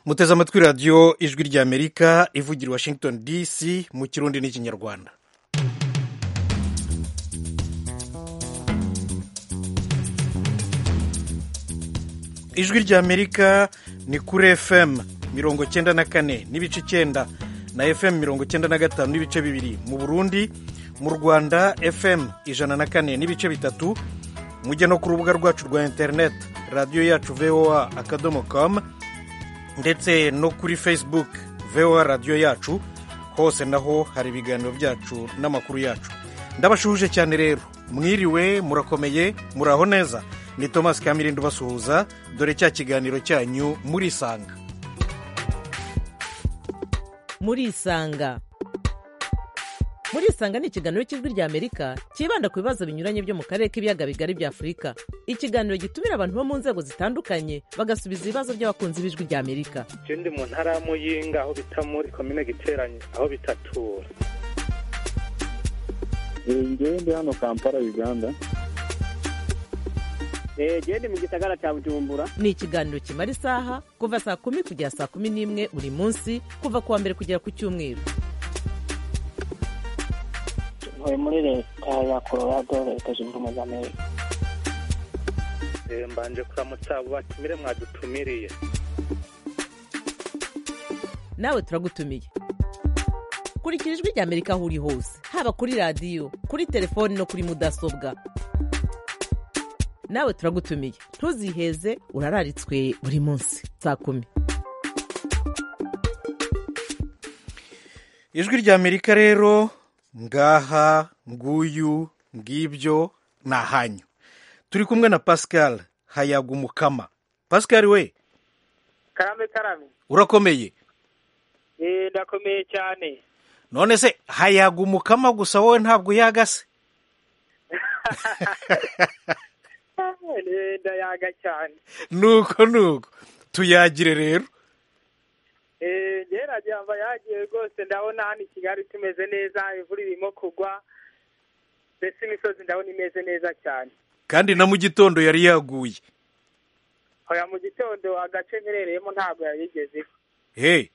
muteze amatwi radiyo ijwi ry'amerika ivugira washington dc mu kirundi n'ikinyarwanda ijwi ry'amerika ni kuri fm mirongo cyenda na kane n'ibice icyenda na fm mirongo cyenda na gatanu n'ibice bibiri mu burundi mu rwanda fm ijana na kane n'ibice bitatu mujya no ku rubuga rwacu rwa interineti radiyo yacu voa akadomo kamu ndetse no kuri facebook voa radiyo yacu hose naho hari ibiganiro byacu n'amakuru yacu ndabashuhuje cyane rero mwiriwe murakomeye muraho neza ni thomas kamirindo basuhuza dore cya kiganiro cyanyu murisanga murisanga murisanga ni ikiganiro cy'ijwi ry'amerika cyibanda ku bibazo binyuranye byo mu karere k'ibiyaga bigari bya afurika ikiganiro gitumira abantu bo mu nzego zitandukanye bagasubiza ibibazo by'abakunzi b'ijwi ry'amerika je ndi mu ntara ya muyinga aho bita muri komine giteranye aho bitatura ngewe ndi hano kampala uganda gende mu gisagara cya bujumbura ni ikiganiro kimara isaha kuva saa kumi kugera saa kumi n'imwe buri munsi kuva ku wa mbere kugera ku cyumweru ntuye muri leta ya colorado leta zunze ubumwe za amerika mbanje kuramutsa abo batumire mwadutumiriye nawe turagutumiye kurikira ijwi ry'amerika aho uri hose haba kuri radiyo kuri telefoni no kuri mudasobwa nawe turagutumiye ntuziheze urararitswe buri munsi saa kumi ijwi ry'amerika rero ngaha nguyu ngibyo ni ahanyu turi kumwe na pascal hayagumukama pascal we karame karame urakomeye Eh, ndakomeye cyane none se hayagumukama gusa wowe ntabwo yagase Eh, ndayaga cyane nuko nuko tuyagire rero Eh, geragira mba yagiye rwose ndabona hano i kigali tumeze neza imvura irimo kugwa mbese imisozi ndabona imeze neza cyane kandi na mu gitondo yari yaguye hoya mu gitondo agace mperereyemo ntabwo yayigeze he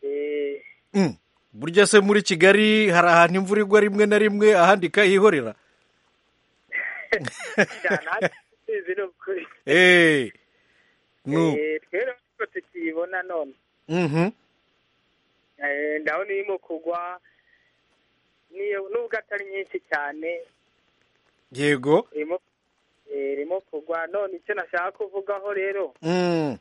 Eh, Mm. burya se muri kigali hari ahantu imvura igwa rimwe na rimwe ahandi ikayihorera cyane hasi sinzi ni ukuri Eh. nu Eh, twe rero niko tukiyibona none Mhm. Eh, ndabona irimo kugwa niyo- nubwo atari nyinshi cyane yego irimo eh, irimo kugwa none icyo nashaka kuvugaho rero Mm.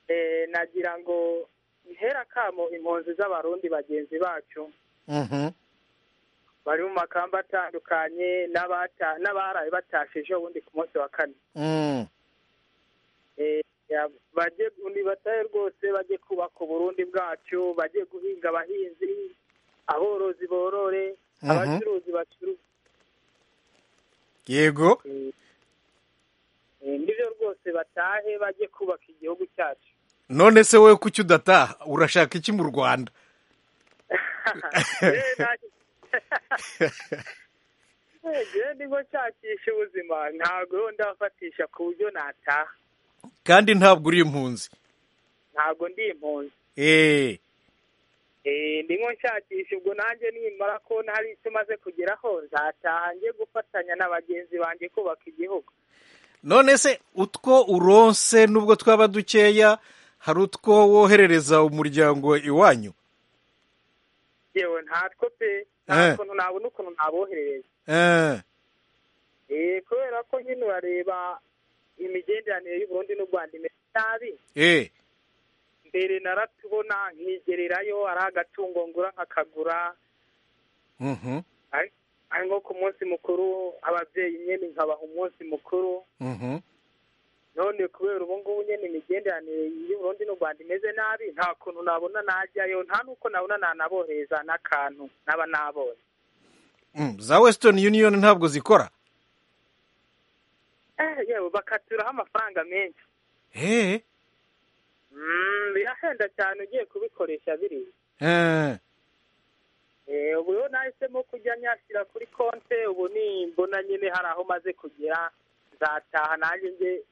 eh, nagira ngo ntera akamo impunzi z'abarundi bagenzi bacu Mhm. bari mu makamba atandukanye n'abata- n'abaraye batashe ejo bundi ku munsi wa kane Mm. Eh, ya- bajye ni batahe rwose bajye kubaka uburundi bwacu bajye guhinga abahinzi aborozi borore Mhm. abacuruzi bacuruze yego Eh, eh, nibyo rwose batahe bajye kubaka igihugu cyacu none se wowe kuki udataha urashaka iki mu rwanda Eh, nta- Eh, njyewe ndimo nshakisha ubuzima ntabwo ndafatisha ku buryo nataha kandi ntabwo uri impunzi ntabwo ndi impunzi Eh. Eh, ndimo nshakisha ubwo nanjye nimara ko hari icyo umaze kugeraho nzataha njye gufatanya na bagenzi banjye kubaka igihugu none se utwo uronse nubwo twaba dukeya hari utwo woherereza umuryango iwanyu yewe ntatwo pe Eh. ntabwo nabona ukuntu naboherereza Eh. Eh, kubera ko nyine urareba imigenderanire y'uburundi n'u rwanda imeze nabi Eh. mbere naratubona nkigererayo ari agatungo ngura nkakagura Mhm. ari ari nko ku munsi mukuru ababyeyi nyine nkabaha umunsi mukuru Mhm. none kubera ubu ngubu nyine imigenderanire y'uburundi n'u rwanda imeze nabi nta kuntu nabona najyayo nta n'uko nabona nanabohereza n'akantu naba nabonye Mm. za western union ntabwo zikora Eh, yewe bakaturaho amafaranga menshi Eh. Mm, birahenda cyane ugiye kubikoresha biri Eh. Eh, ubu rero nahisemo kujya nyashyira kuri konte ubu ni mbona nyine hari aho maze kugera nzataha nanjye njye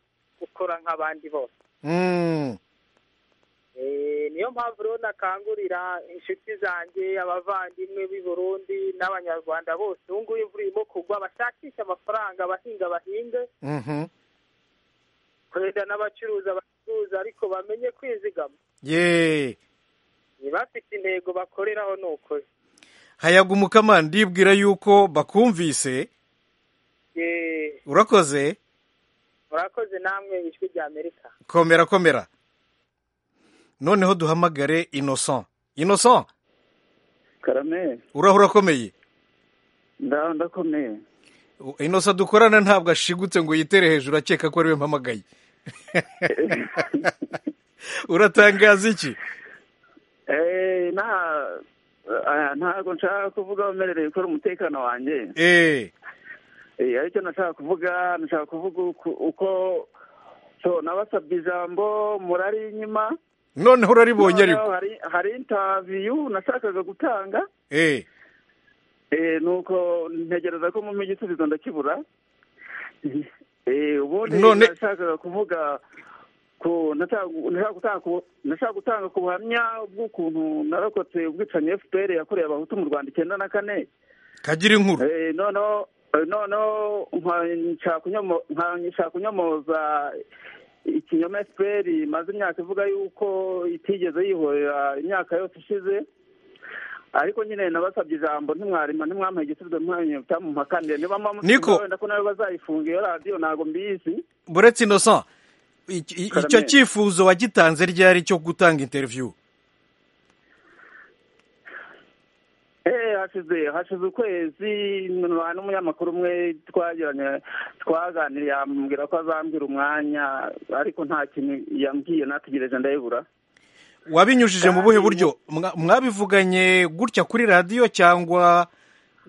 gukora nk'abandi bose Mm. Eh, niyo mpamvu rero nakangurira inshuti zanjye abavandimwe b'i burundi n'abanyarwanda bose ubu ngubu imvura irimo kugwa bashakishe amafaranga abahinga bahinge Mhm. kwenda n'abacuruza bacuruza ariko bamenye kwizigama ye ntibafite intego bakoreraho ni ukuri hayagumuka mani ndibwira yuko bakumvise Eh, urakoze murakoze namwe ijwi rya amerika komera komera noneho duhamagare innocent innocent karame uraho urakomeye ndaho ndakomeye innocent dukorana ntabwo ashigutse ngo yitere hejuru akeka ko ariwe mpamagaye uratangaza iki Eh, nta ah, ntabwo nshaka kuvuga wemerewe gukora umutekano wanjye eee Eh, aricyo nashaka kuvuga nashaka kuvuga uku- uko so nabasabye ijambo murari inyuma noneho uraribonye ariko Noneho hari hari intaviyu nashakaga gutanga eee Eh, nuko ntegereza ko mumpa igisubizo ndakibura Eh, ubundi None- nashakaga kuvuga ku nashaka nashaka gutanga ku- nashaka gutanga ku buhamya bw'ukuntu narokotse ubwicanyi fpr yakorewe abahutu mu rwanda icyenda na kane kagira inkuru Eh, noneho eh, noneho nka- kunyomo- nka- nshaka kunyomoza ikinyoma fpr imaze imyaka ivuga yuko itigeze yihorera imyaka yose ishize ariko nyine nabasabye ijambo ntimwarima ntimwampaye igisubizo ntimwamenye bitamumpakaniye niba mwamusubiza Niko. wenda ko nawe bazayifunga iyo radiyo ntabwo mbizi buretse innocent iki- i- icyo Karame. cyifuzo wagitanze ryari cyo gutanga interiviyu Eh, hashize hashize ukwezi nta n'umunyamakuru umwe twagiranye twaganiriye yambwira ko azambwira umwanya ariko nta kintu yambwiye nategereje ndayibura wabinyujije mu buhe Kandi- buryo Mwa- mwabivuganye gutya kuri radiyo cyangwa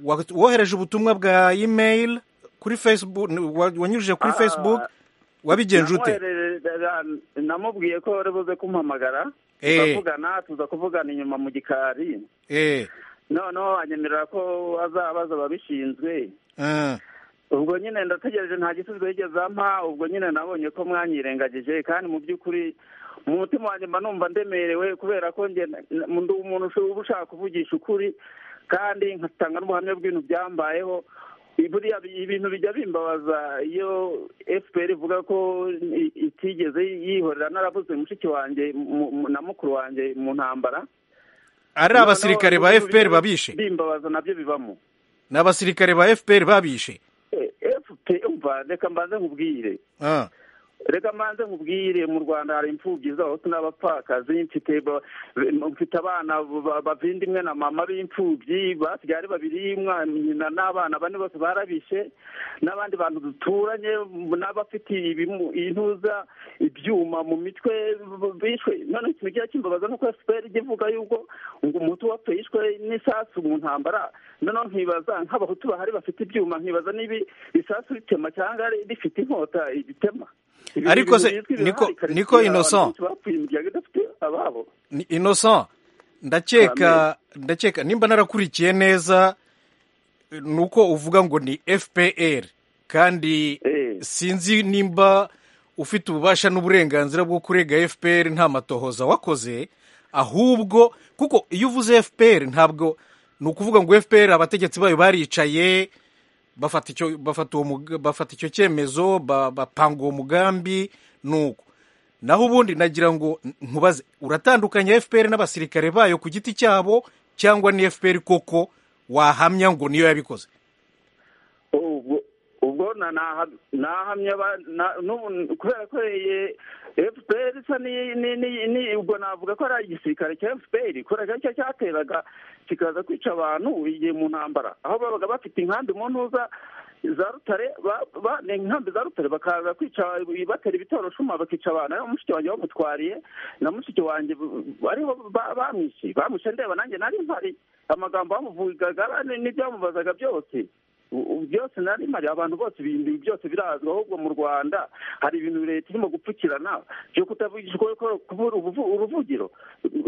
wa- wohereje ubutumwa bwa email kuri facebook wa- wanyujije kuri Ah, facebook wabigenje ute Namwoherereza- namubwiye ko wari buze kumpamagara Eh. turavugana tuza kuvugana inyuma mu gikari Eh, noneho anyemerera ko azabaza ababishinzwe eh. ubwo nyine ndategereje nta gisubizo yigeze ampa ubwo nyine nabonye ko mwanyirengagije kandi mu by'ukuri mu mutima wanjye mba numva ndemerewe kubera ko njye na- ndi umuntu usho- uba ushaka kuvugisha ukuri kandi nkatanga n'ubuhamya bw'ibintu byambayeho buriya bi- ibintu bijya bimbabaza iyo fpr ivuga ko i- itigeze yihorera narabuze mushiki wanjye mu- mu- na mukuru wanjye mu ntambara ari abasirikare ba Noneho fpr babishe bimbabaza nabyo bibamo ni abasirikare ba fpr babishe Eh, fpr umva reka mbanze nkubwire Ah, reka mbanze nkubwire mu rwanda hari imfubyi z'abahutu n'abapfakazi mfite ba- mfite abana ba- bavindimwe na mama b'imfubyi basigaye ari babiri umwana nyina n'abana bane bose barabishe n'abandi bantu duturanye n'abafite ibimu- intuza ibyuma mu mitwe b- bishwe none ikintu kiba kimbabaza nuko fpr ijya ivuga yuko ngo umuhutu wapfe yishwe n'isasu mu ntambara noneho nkibaza nk'abahutu bahari bafite ibyuma nkibaza niba isasu ritema cyangwa rifite inkota ritema Ibi- Ariko ibintu se, bizwi birahari, Niko- Karisi, Niko abantu Innocent. benshi bapfuye imiryango idafite ababo ni innocent ndakeka ndakeka nimba narakurikiye neza ni uko uvuga ngo ni fpr kandi Eh. sinzi nimba ufite ububasha n'uburenganzira bwo kurega fpr nta matohoza wakoze ahubwo kuko iyo uvuze fpr ntabwo ni ukuvuga ngo fpr abategetsi bayo baricaye bafata icyo bafata uwo mug- bafata icyo cyemezo ba- bapanga uwo mugambi nuko naho ubundi nagira ngo n- nkubaze uratandukanya fpr n'abasirikare bayo ku giti cyabo cyangwa ni fpr koko wahamya ngo niyo yabikoze ubwo ubwo na- naha- nahamye aba- na- n'ubu- kubera ko ye- fpr isa ni- ni- ni- ni- ubwo navuga ko ari igisirikare cya fpr kubera ko aricyo cyateraga kikaza kwica abantu igihe mu ntambara aho babaga bafite inkambi mu ntuza za rutare ba- ba- ni inkambi za rutare bakaza kwica batera ibitoroshuma bakica abantu ariho mushiki wanjye bamutwariye na mushiki wanjye b- ariho ba- bamwishe bamwishe ndeba nanjye nari mpari amagambo bamuvugaga n'ibyamubazaga byose ubu byose nari mari abantu bose ibintu byose birazwi ahubwo mu rwanda hari ibintu leta irimo gupfukirana byo kutavugishwa kubura ubuvu- uruvugiro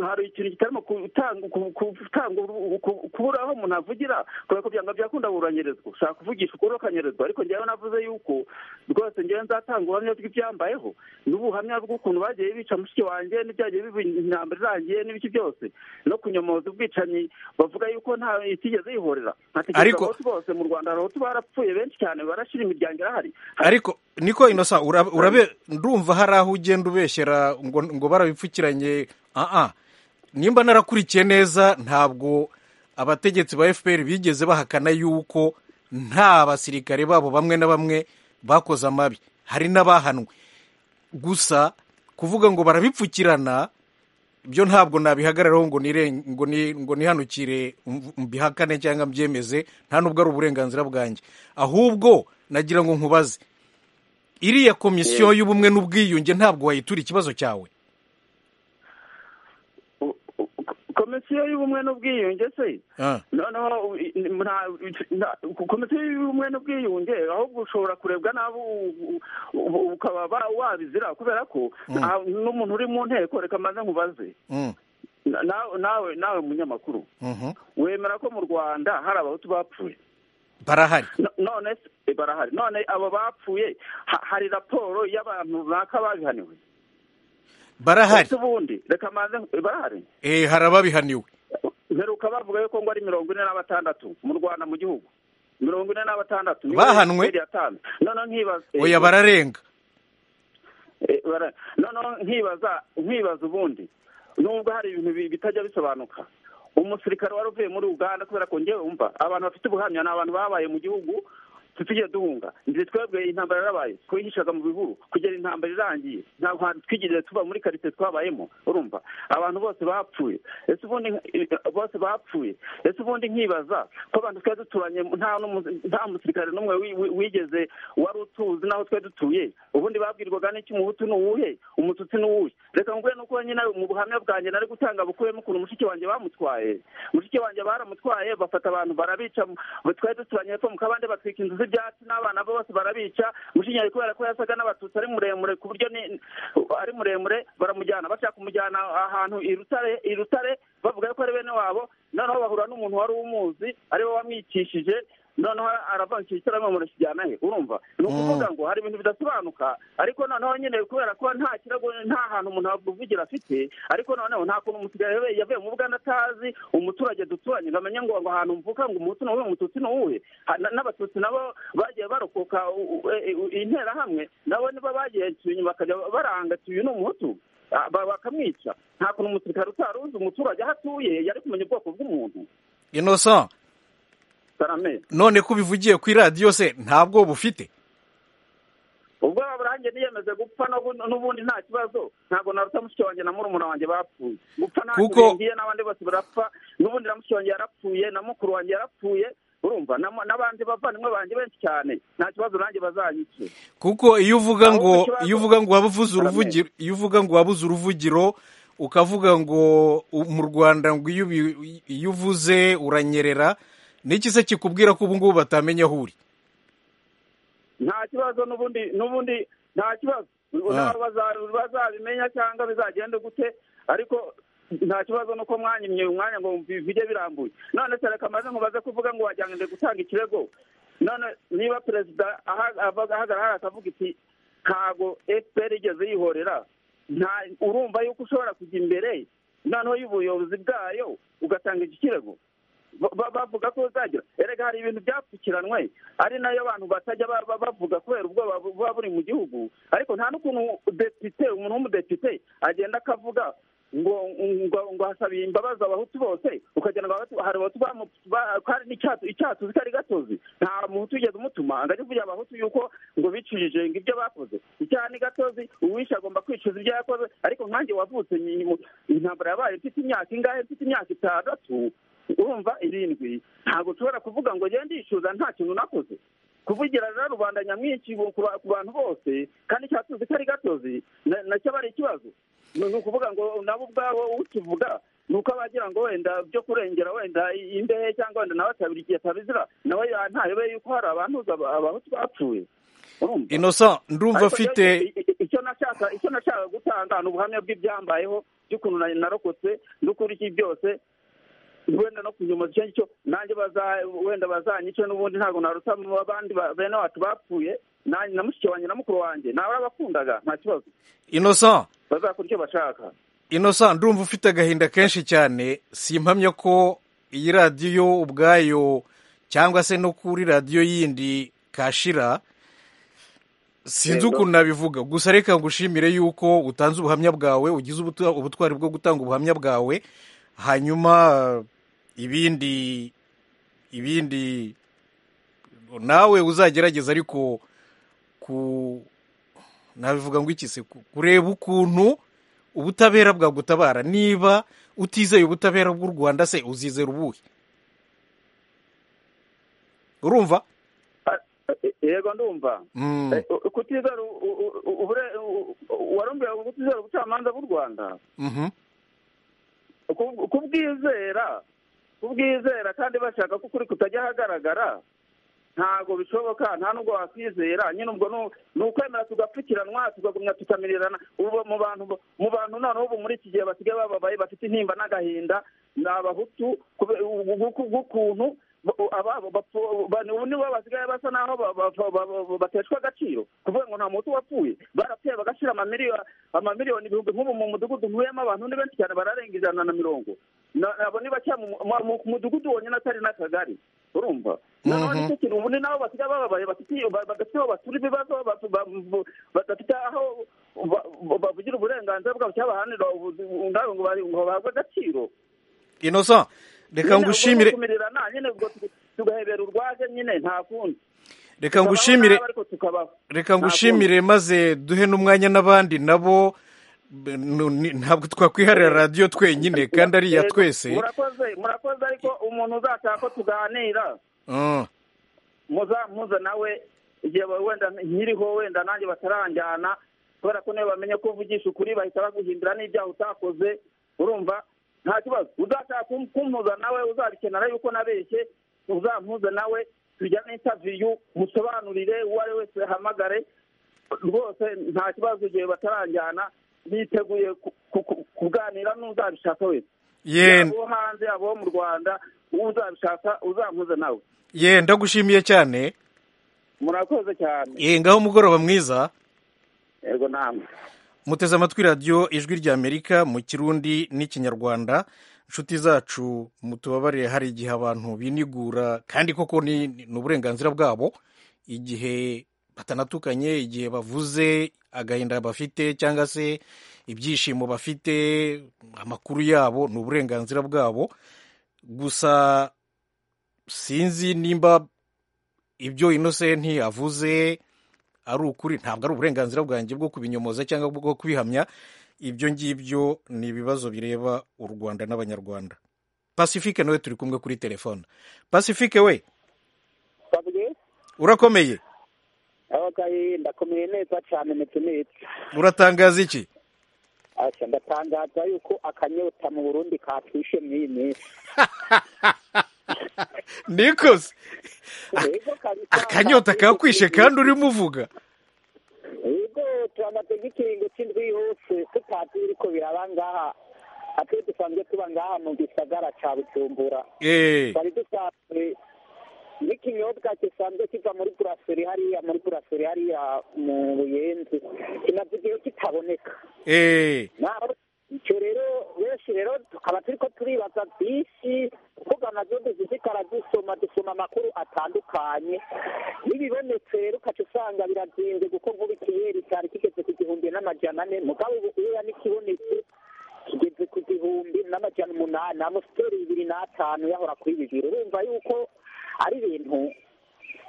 hari ikintu kitarimo gutanga gutanga uru- ku- kubura aho umuntu avugira kubera ko byanga byakunda buranyirizwa ushaka kuvugisha ukuri ukanyirizwa ariko njyewe navuze yuko rwose njyewe nzatanga ubuhamya bw'ibyambayeho n'ubuhamya bw'ukuntu bagiye bica mushiki wanjye n'ibyagiye biba intambara irangiye n'ibiki byose no kunyomoza ubwicanyi bavuga yuko nta itigeze yihorera nta tegeko Ariko- abahutu bose mu rwanda abahutu barapfuye benshi cyane barashira imiryango irahari ariko niko inosa ura- urabe ndumva hari aho ugenda ubeshyera ngo ngo barabipfukiranye aa nimba narakurikiye neza ntabwo abategetsi ba fpr bigeze bahakana yuko nta basirikare babo bamwe na bamwe bakoze amabi hari n'abahanwe gusa kuvuga ngo barabipfukirana ibyo ntabwo nabihagararaho ngo niren- ngo ni- ngo nihanukire mv- mbihakane cyangwa mbyemeze nta nubwo ari uburenganzira bwanjye ahubwo nagira ngo nkubaze iriya komisiyo y'ubumwe n'ubwiyunge ntabwo wayitura ikibazo cyawe U- u- komisiyo y'ubumwe n'ubwiyunge se Ah. noneho u- i- nta- nta- komisiyo y'ubumwe n'ubwiyunge ahubwo ushobora kurebwa n'abo u- u- ukaba ba- wabizira kubera ko nta- n'umuntu uri mu nteko reka maze nkubaze Mm, Na- nawe nawe nawe munyamakuru mhm. wemera ko mu rwanda hari abahutu bapfuye barahari No- none se- eh, barahari none abo bapfuye ha- hari raporo y'abantu runaka babihaniwe barahari Ese ubundi reka maze eh, barahari eh hari ababihaniwe mperuka bavuga yuko ngo ari mirongo ine na batandatu mu rwanda mu gihugu mirongo ine na batandatu niyo Bahanwe? Minisiteri yatanze noneho nkibaza eh, oya bararenga eh, bara- noneho nkibaza nkibaza ubundi nubwo hari ibintu bi- bitajya bisobanuka umusirikare wari uvuye muri uganda kubera ko ngewe wumva abantu bafite ubuhamya ni abantu babaye mu gihugu tugiye duhunga nzi twebwe intambara yarabaye twihishaga mu bihuru kugera intambara irangiye ntabwo hantu twigeze tuba muri karitsiye twabayemo urumva abantu bose bapfuye ese ubundi eh, bose bapfuye ese ubundi nkibaza ko abantu twari duturanye nta n'umu- nta musirikare n'umwe wi- wi- wigeze wari utuzi n'aho twari dutuye ubundi babwirwaga n'iki umuhutu ni uwuhe umututsi ni uwuhe reka nguhe nuko nyine mu buhamya bwanjye nari gutanga bukuyemo ukuntu mushiki wanjye bamutwaye mushiki wanjye baramutwaye bafata abantu barabica mu- twari duturanye hepfo mu kabande batwika inzu z'ibyatsi n'abana be bose barabica mushiki wanjye kubera ko yasaga n'abatutsi ari muremure ku buryo ni- ari muremure baramujyana bashaka kumujyana ahantu i rutare i rutare bavuga ko ari bene wabo noneho bahura n'umuntu wari umuzi ariwe wamwicishije noneho aravangira igitaramo murakijyana he urumva ni ukuvuga ngo hari ibintu bidasobanuka ariko noneho nyine kubera ko nta kirago nta hantu umuntu avugira afite ariko noneho nta kuntu umusigaye yabe- yavuye mu bwana atazi umuturage duturanye ngo amenye ngo ngo ahantu mvuka ngo umuhutu ni uwuhe umututsi ni uwuhe Ha- na- n'abatutsi nabo bagiye barokoka u- u- e- u- interahamwe nabo nibo bagiye inyuma bakajya baranga ati uyu ni umuhutu Ah, ba- bakamwica nta kuntu umusirikare utari uzi umuturage aho atuye yari kumenya ubwoko bw'umuntu innocent sarame none ko ubivugiye ku iradiyo se ntabwo bufite ubwoba burangiye niyemeze gupfa n'ubu- n'ubundi nta kibazo ntabwo naruta mushiki wanjye na murumuna wanjye bapfuye gupfa nta Kuko- ngiye n'abandi bose barapfa n'ubundi na mushiki wanjye yarapfuye na mukuru wanjye yarapfuye urumva na- n'abandi bavandimwe banjye benshi cyane nta kibazo nanjye bazayice kuko iyo uvuga Ahubwo ngo ikibazo- iyo uvuga ngo wabuze Karame. uruvugiro iyo uvuga ngo wabuze uruvugiro ukavuga ngo u- mu Rwanda ngo iyo ubi- iyo uvuze uranyerera niki se kikubwira ko ubu ngubu batamenye aho uri nta kibazo n'ubundi n'ubundi nta kibazo Ah. Nabo baza- bazabimenya cyangwa bizagende gute ariko nta kibazo nuko mwanyimye umwanya ngo mbi- bijye birambuye none se reka maze nkubaze kuvuga ngo wajyangende gutanga ikirego none niba perezida aha- ava- ahagarara hariya akavuga iti ntabwo fpr igeze yihorera nta urumva yuko ushobora kujya imbere noneho y'ubuyobozi bwayo ugatanga iki kirego Ba- ba- bavuga ko uzagira erega hari ibintu byapfukiranwe ari nayo abantu batajya ba- ba- bavuga kubera ubwoba bu- buba buri mu gihugu ariko nta n'ukuntu depite umuntu w'umudepite agenda akavuga ngo ngo ngo hasabiye imbabazi abahutu bose ukagenda ngo Abahutu- hari abahutu bamu- ba- hari n'icyatu icyatuzi kari gatozi nta muhutu wigeze umutuma ngo ajye kugira abahutu yuko ngo bicujije ngo ibyo bakoze icyaha ni gatozi uwishe agomba kwicuza ibyo yakoze ariko nkanjye wavutse nyi- mu- intambara yabaye mfite imyaka ingahe mfite imyaka itandatu urumva irindwi ntabwo ushobora kuvuga ngo ngende ndishyuza nta kintu nakoze kuvugira rero rubanda nyamwinshi ku ba- ku bantu bose kandi icyatuzi ko ari gatozi na- nacyo aba ari ikibazo ni ni ukuvuga ngo nabo ubwabo ukivuga ni uko abagira ngo wenda byo kurengera wenda imbehe cyangwa wenda nawe atabira igihe atabizira nawe ntayobe yuko hari abantuza abahutu bapfuye urumva inosa ndumva Ariko afite rero icyo nashaka icyo nashaka gutanga ni ubuhamya bw'ibyambayeho by'ukuntu na- narokotse n'ukuri iki byose wenda no kunyuma icyo ngicyo nanjye baza- wenda bazanyice n'ubundi ntabwo naruta mu abandi ba- bene wacu bapfuye nanjye na mushiki wanjye na mukuru wanjye nawe arabakundaga nta kibazo inosa bazakora icyo bashaka inosa ndumva ufite agahinda kenshi cyane simpamya ko iyi radiyo ubwayo cyangwa se no kuri radiyo yindi kashira sinzi Yego. ukuntu nabivuga gusa reka ngushimire yuko utanze ubuhamya bwawe ugize ubutu- ubutwari bwo gutanga ubuhamya bwawe hanyuma eh, ibindi ibindi nawe uzagerageza ariko ku nabivuga ngo iki se ku- kureba ukuntu ubutabera bwagutabara niba utizeye ubutabera bw'u rwanda se uzizera ubuhe urumva Ah, eh, yego ndumva Mm. Eh, u- kutizera u- u- u- ubure- u- u- warumbiwe kutizera ubucamanza bw'u rwanda Mhm. Ku- kubwizera kubwizera kandi bashaka ko ukuri kutajya ahagaragara ntabwo bishoboka nta nubwo wakwizera nyine ubwo nu- ni ukwemera tugapfukiranwa tukagumya tukamirirana ubu mu bantu mu bantu noneho ubu muri iki gihe basigaye bababaye bafite intimba n'agahinda ni abahutu kube- u- u- u- bw'ukuntu ba- u- ababo bapfu- ba- ubu nibo basigaye basa naho ba- ba- ba- ba- ba- bateshwa agaciro kuvuga ngo nta muhutu wapfuye barapfuye bagashyira amamiliyoni amamiliyoni ibihumbi nk'ubu mu mudugudu ntuyemo abantu ni benshi cyane bararenga ijana na mirongo Na- abo ni bake mu mu- mu- ku mudugudu wonyine atari n'akagari urumva noneho Mhm. nicyo kintu ubu ni nabo basigaye bababaye bafite- ba- badafite aho batura ibibazo ba- ba- badafite aho ba- ba- bavugira uburenganzira bwabo cyabahanira ubuzima ngo bari- ngo bahabwe agaciro inosa reka ngushimire kumirirana nyine ubwo tugu- tugahebera urwaje nyine nta kundi reka ngushimire Tukabaho nabi, ariko tukabaho reka ngushimire maze duhe n'umwanya n'abandi nabo b- nu- ni- ntabwo twakwiharira radiyo twenyine kandi ari iya Yego, twese murakoze murakoze ariko umuntu uzashaka ko tuganira Mm. muzampuze nawe igihe ba- wenda nkiriho wenda nanjye bataranjyana kubera ko niyo bamenye ko uvugisha ukuri bahita baguhindura n'ibyaha utakoze urumva nta kibazo uzashaka kum- kumpuza nawe uzabikenera yuko nabeshye uzampuze nawe tujya n'intaviyu musobanurire uwo ari wese ahamagare rwose nta kibazo igihe bataranjyana niteguye ku- ku- ku- kuganira n'uzabishaka wese ye abo hanze abo mu rwanda uzabishaka uzampuze nawe ye ndagushimiye cyane murakoze cyane ye ngaho umugoroba mwiza yego namwe muteze amatwi radiyo ijwi ry'amerika mu kirundi n'ikinyarwanda inshuti zacu mutubabare hari igihe abantu binigura kandi koko ni ni uburenganzira bwabo igihe batanatukanye igihe bavuze agahinda bafite cyangwa se ibyishimo bafite amakuru yabo ni uburenganzira bwabo gusa sinzi nimba ibyo inosenti avuze ari ukuri ntabwo ari uburenganzira bwanjye bwo kubinyomoza cyangwa bwo kubihamya ibyo ngibyo ni ibibazo bireba u rwanda n'abanyarwanda pacifique nawe turi kumwe kuri telefone pacifique we babwiye urakomeye abagaye ndakomeye neza cyane ndetse neza uratangaza iki Asa, ndatangaza yuko akanyota mu burundi katwishe mu iyi minsi nikoze Yego kabisa, akanyota kakwishe kandi urimo uvuga yego turamaze nk'ikiringo cy'indwi hose tutazi biriko biraba ngaha ate dusanzwe tuba ngaha mu gisagara ca bujumbura eee twari dusanzwe n'ikinyobwa gisanzwe kiva muri buraseri hariya muri buraseri hariya mu buyenzi kinavugiyeho kitaboneka eee naho icyo rero benshi rero tukaba turi ko turibaza byinshi kuko amazu duzizikara dusoma dusoma amakuru atandukanye n'ibibonetse rero ukaca usanga birazinze kuko nk'ubu ikiyeri cyari kigeze ku gihumbi n'amajana ane mugabo ubu uya n'ikibonetse kigeze ku gihumbi n'amajana umunani amusiteri bibiri n'atanu yahora kuri bibiri urumva yuko ari ibintu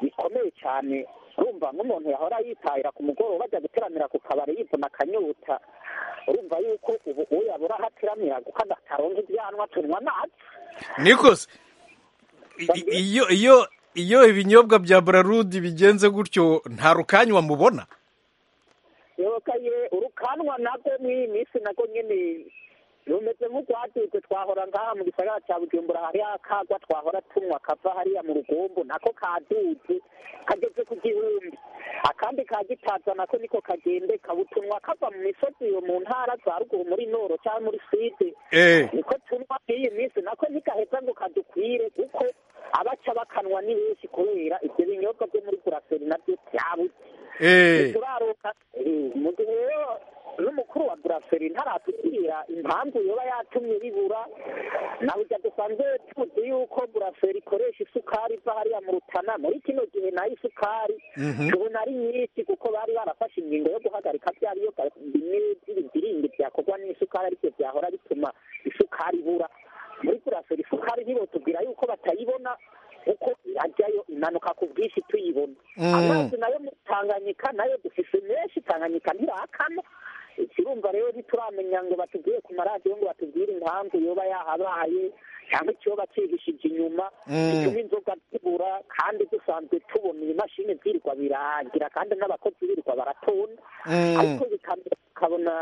bikomeye cyane urumva nk'umuntu yahora yitahira ku mugoroba ajya guteramira ku kabari yivuna akanyota urumva yuko ubu uwo yabura aho ateramira kuko ataronka ibyanwa tunywa amazi nikoze I- i- iyo iyo iyo ibinyobwa bya burarudi bigenze gutyo nta rukanywa mubona yokaye urukanwa nabwo muri iyi minsi nabwo nyine rumeze nk'urwatutse twahora ngaha mu gisagara cya bujumbura hariho akagwa twahora tunywa kava hariya mu rugombo nako kadutse kageze ku gihumbi akandi ka gitaza nako niko kagende kabutunywa kava mu misozi iyo mu ntara za ruguru muri noro cyangwa muri side Eh. niko tunywa iyi minsi nako ntikaheza ngo kadukwire kuko abaca bakanwa ni benshi kubera ibyo binyobwa byo muri buraseri nabyo byabuze Eh. turaroka Eh, mu gihe rero n'umukuru wa buraseri ntaratubwira impamvu yoba yatumye bibura nawe ujya dusanzwe tuzi yuko buraseri ikoresha isukari iva hariya mu rutana muri kino gihe nayo isukari tubona ari nyinshi kuko bari barafashe ingingo yo guhagarika bya biyoga bimwe by'ibidiringi byakorwa n'isukari ariko byahora bituma isukari ibura muri buraseri isukari ntibotubwira yuko batayibona kuko irajyayo imanuka ku bwinshi tuyibona Mm. amazi nayo muri tanganyika nayo dufise menshi tanganyika ntirakana ikirumva rero ntituramenya ngo batubwire ku maradiyo ngo batubwire impamvu yoba yahabaye cyangwa ikiyoba cihishije inyuma Mm. gituma inzoga zibura kandi dusanzwe tubona ibimashini byirirwa birangira kandi n'abakozi birirwa baratona Mm. ariko ibikamyo tukabona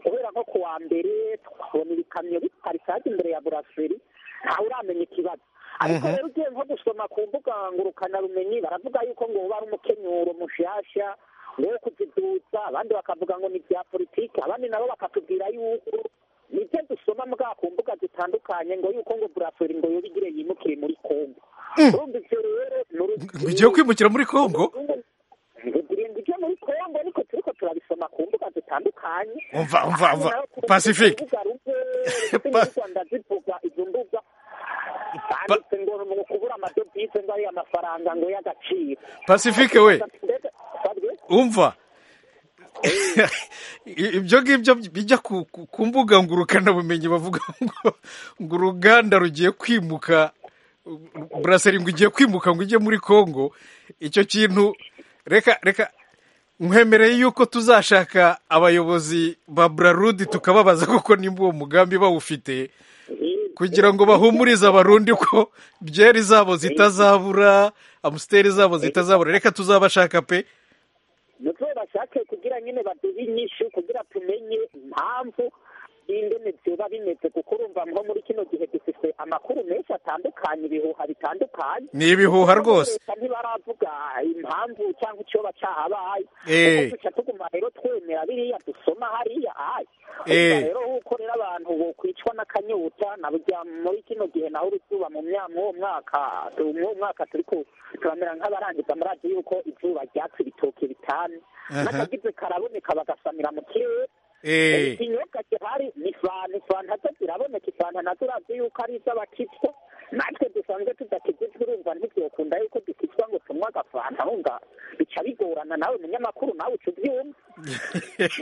guhera nko ku wa mbere tukabona ibikamyo biparitse hajya imbere ya buraseri ntawe uramenya ikibazo ariko Mhm. rero ugiye nko gusoma ku mbuga ngurukanabumenyi baravuga yuko ngo uba ari umukenyuro mushasha wo kuziduza abandi bakavuga ngo ni ibya politiki abandi nabo bakatubwira yuko nibyo dusoma mbwa ku mbuga zitandukanye ngo yuko ngo buraseri ngo yobigire yimukire muri kongo urumva ibyo rero ni urugero- ugiye kwimukira muri congo ngo ujye muri kongo ariko turiko turabisoma ku mbuga zitandukanye umva umva umva pacifique ndazivuga izo mbuga banditse ngo ni ukubura amadovize ngo ari amafaranga ngo y'agaciro pacifique we Mbega- Fabien? umva ibyo ngibyo bijya ku ku- ku mbuga ngurukanabumenyi bavuga ngo ngo uruganda rugiye kwimuka buraseri ngo igiye kwimuka ngo ujye muri congo icyo kintu reka reka nkwemereye yuko tuzashaka abayobozi ba burarudi tukababaza kuko nimba uwo mugambi bawufite kugira ngo bahumurize abarundi ko byeri zabo zitazabura amusiteri zabo zitazabura reka tuzabashaka pe nibyo bashake kugira nyine baduhe inyishu kugira tumenye impamvu n'ingene byoba bimeze kuko urumva nko muri kino gihe dufite amakuru menshi atandukanye ibihuha bitandukanye ni ibihuha rwose Leta ntibaravuga impamvu cyangwa ikiyoba cyahabaye Eh. kuko duca tuguma rero twemera biriya dusoma hariya ayi Eh. Urumva rero uko rero abantu bokwicwa n'akanyota na burya muri kino gihe naho uruzuba mu mya- mu uwo mwaka tu- mu uwo mwaka turiko turamera nk'abarangiza muradi yuko izuba ryatse ibitoke bitanu Aha. n'akagize karaboneka bagasamira mu kirere Eh, ikinyobwa gihari ni fanta fanta zo ziraboneka ifanta nazo urazi yuko ari iz'abakitwa natwe dusanzwe tudakizizwa urumva ntibyokunda yuko dukizwa ngo tunywe agafanta wumva bica bigorana nawe munyamakuru nawe uca ubyumva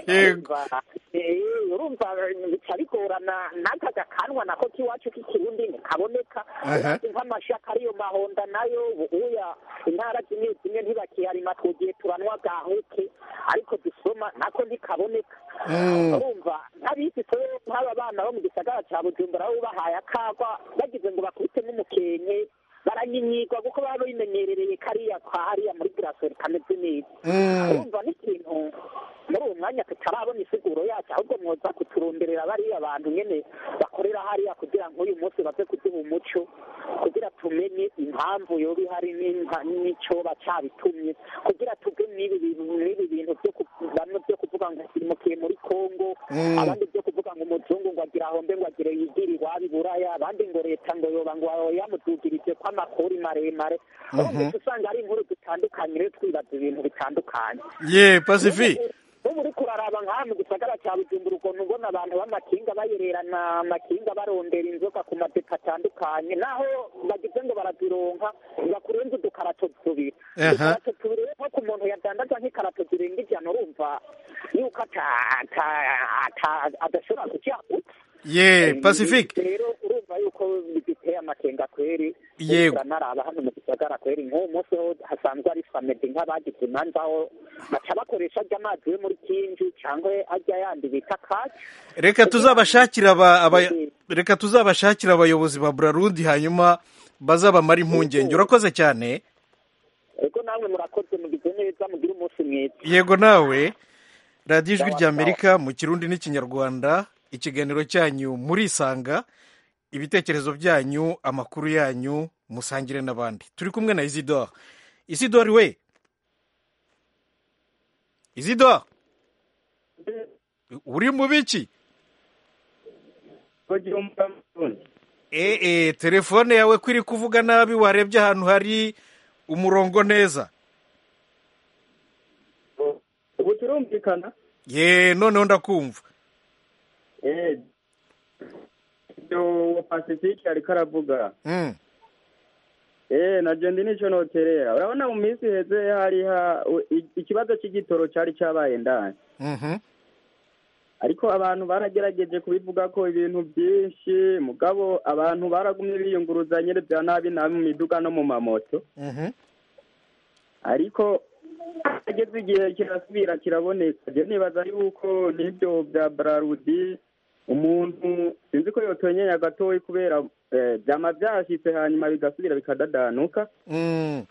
yego urumva eh, urumva bica bigorana n'aka gakanwa nako k'iwacu k'ikirundi ntikaboneka Aha. nk'amashaka ariyo mahonda nayo ubuya intara zimwe zimwe ntibakiharima twugiye turanywa gahuke ariko dusoma nako ntikaboneka Mm. urumva nk'abizi twe nk'aba bana bo mu gisagara cya bujumbura bo bahaye akagwa bagize ngo bakubite nk'umukenke baranyinyigwa kuko baba bimenyerereye kariya kwa hariya muri buraseri kameze neza Mm. urumva n'ikintu muri uwo mwanya tutarabona isiguro yacyo ahubwo mwoza kuturonderera bariya bantu nyine bakorera hariya kugira ngo uyu munsi baze kuduha umuco kugira tumenye impamvu yoba ihari n'impa- n'icoba cabitumye kugira tuge n'ibi bintu- n'ibi bintu byo ku- bamwe byo kuvuga ngo simukiye muri kongo Mm. abandi byo kuvuga ngo umuzungu ngo agira ahombe ngo agire yigiri iwabo iburaya abandi ngo leta ngo yoba ngo yamudugirije ko amakori maremare urumva uca usanga ari inkuru dutandukanye rero twibaza ibintu bitandukanye ye pacifique ubu uriko uraraba nk'aha mu gisagara cya bujumbura ukuntu ubona abantu b'amakinga bayererana amakinga barondera inzoka ku madepo atandukanye naho bagize ngo barazironka bakurenza udukarato tubiri Aha. udukarato tubiri rero nko ku muntu yadandaza nk'ikarato zirenga ijana urumva yuko ata- ata- ata- adashobora kucyagutse ye pacifique rero urumva yuko biduteye amakenga kweri Yego. turanaraba hano mu gisagara kweri nk'uwo munsi ho hasanzwe ari famedi nk'abagize imanza aho baca bakoresha ajya amazi yo muri kinji cyangwa ajya yandi bita kaci reka tuzabashakira aba, aba, reka tuzabashakira abayobozi ba burarundi hanyuma bazabamara impungenge urakoze cyane ariko namwe murakoze mugize neza mugire umunsi mwiza yego nawe radiyo ijwi ry'amerika mu kirundi n'ikinyarwanda ikiganiro cyanyu murisanga ibitekerezo byanyu amakuru yanyu musangire n'abandi turi kumwe na isidore isidore we isidore uri mu biki ee telefone yawe ko iri kuvuga nabi warebye ahantu hari umurongo neza ubu turumvikana ye noneho ndakumva uwo pasifike ariko aravuga Mm. eee nabyo ndi nicyo noterera urabona mu minsi iheze hari ha- u- i- ikibazo cy'igitoro cyari cyabaye ndani Mhm. ariko abantu baragerageje kubivuga ko ibintu byinshi mugabo abantu baragumye biyunguruzanya bya nabi nabi mu miduga no mu mamoto Mhm. ariko ageze igihe kirasubira kiraboneka rero nibaza yuko n'ibyo bya bararudi umuntu sinzi ko yotonyenya gatoya kubera eh, byama byashyitse hanyuma bigasubira bikadadanuka Mm.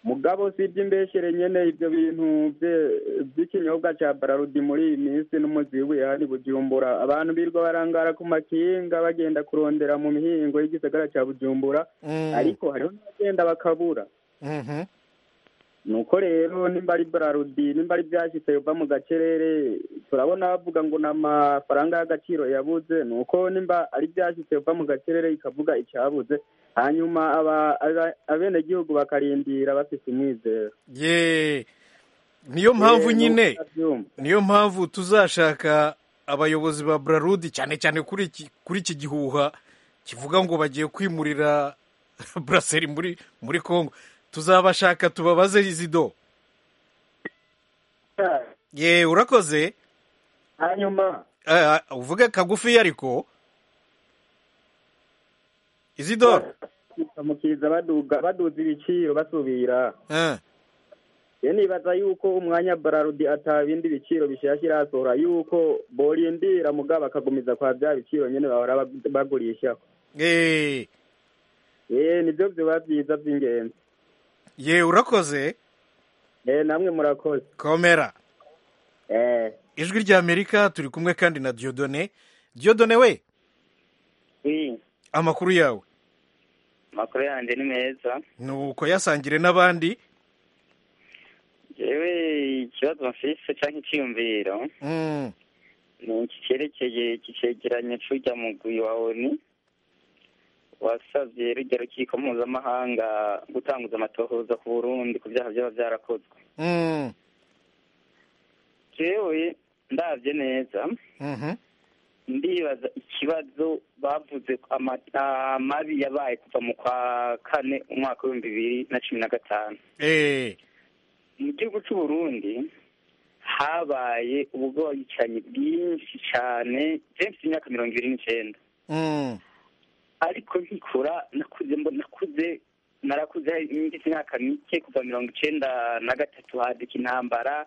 mugabo si iby'imbeshere nyine ibyo bintu bye- by'ikinyobwa cya bararudi muri iyi minsi n'umuzi w'ihari bujumbura abantu birirwa barangara ku makinga bagenda kurondera mu mihingo y'igisagara cya bujumbura Mm. ariko hariho n'abagenda bakabura Mhm. nuko rero nimba ari bararudi nimba ari byashyitse biva mu gacerere turabona bavuga ngo ni amafaranga y'agaciro yabuze nuko nimba ari byashyitse biva mu gacerere ikavuga icyabuze hanyuma aba- aba- abenegihugu bakarindira bafite umwizero ye niyo mpamvu Eh, nyine nuko utabyumva. niyo mpamvu tuzashaka abayobozi ba burarudi cyane cyane kuri iki kuri iki gihuha kivuga ngo bagiye kwimurira buraseri muri muri congo tuzabashaka tubabaze izido ye urakoze hanyuma Eh, uvuge kagufi ariko izido bakamukiriza baduga baduza ibiciro basubira rero nibaza yuko umwanya bararudi atabindi biciro bishyashya irasohora yuko borindira mugabo bakagumiza kwa bya biciro nyine bahora bag- bagurishaho ye eh nibyo biba byiza by'ingenzi ye urakoze eh namwe murakoze komera eh ijwi ry'amerika turi kumwe kandi na diodone diodone we amakuru yawe amakuru yanjye ni meza ni uko yasangire n'abandi yewe ikibazo mfise cyangwa icyiyumviro Mm, ni iki cyerekeye iki cegeranyo cy'urya mugwi wa onu wasabye rujya rukiko mpuzamahanga gutanguza amatohoza ku burundi ku byaha byaba byarakozwe mm, jewe ndabye neza mhm, ndibaza ikibazo bavuze ko ama- amabi yabaye kuva mu kwa kane umwaka w'ibihumbi bibiri na cumi na gatanu eh, mu gihugu cy'u Burundi habaye ubwicanyi bwinshi cyane benshi imyaka mirongo ibiri n'icyenda mm, ariko nkikura nakuze mbona nakuze narakuze ngize imyaka mike kuva mirongo icyenda na gatatu haduka intambara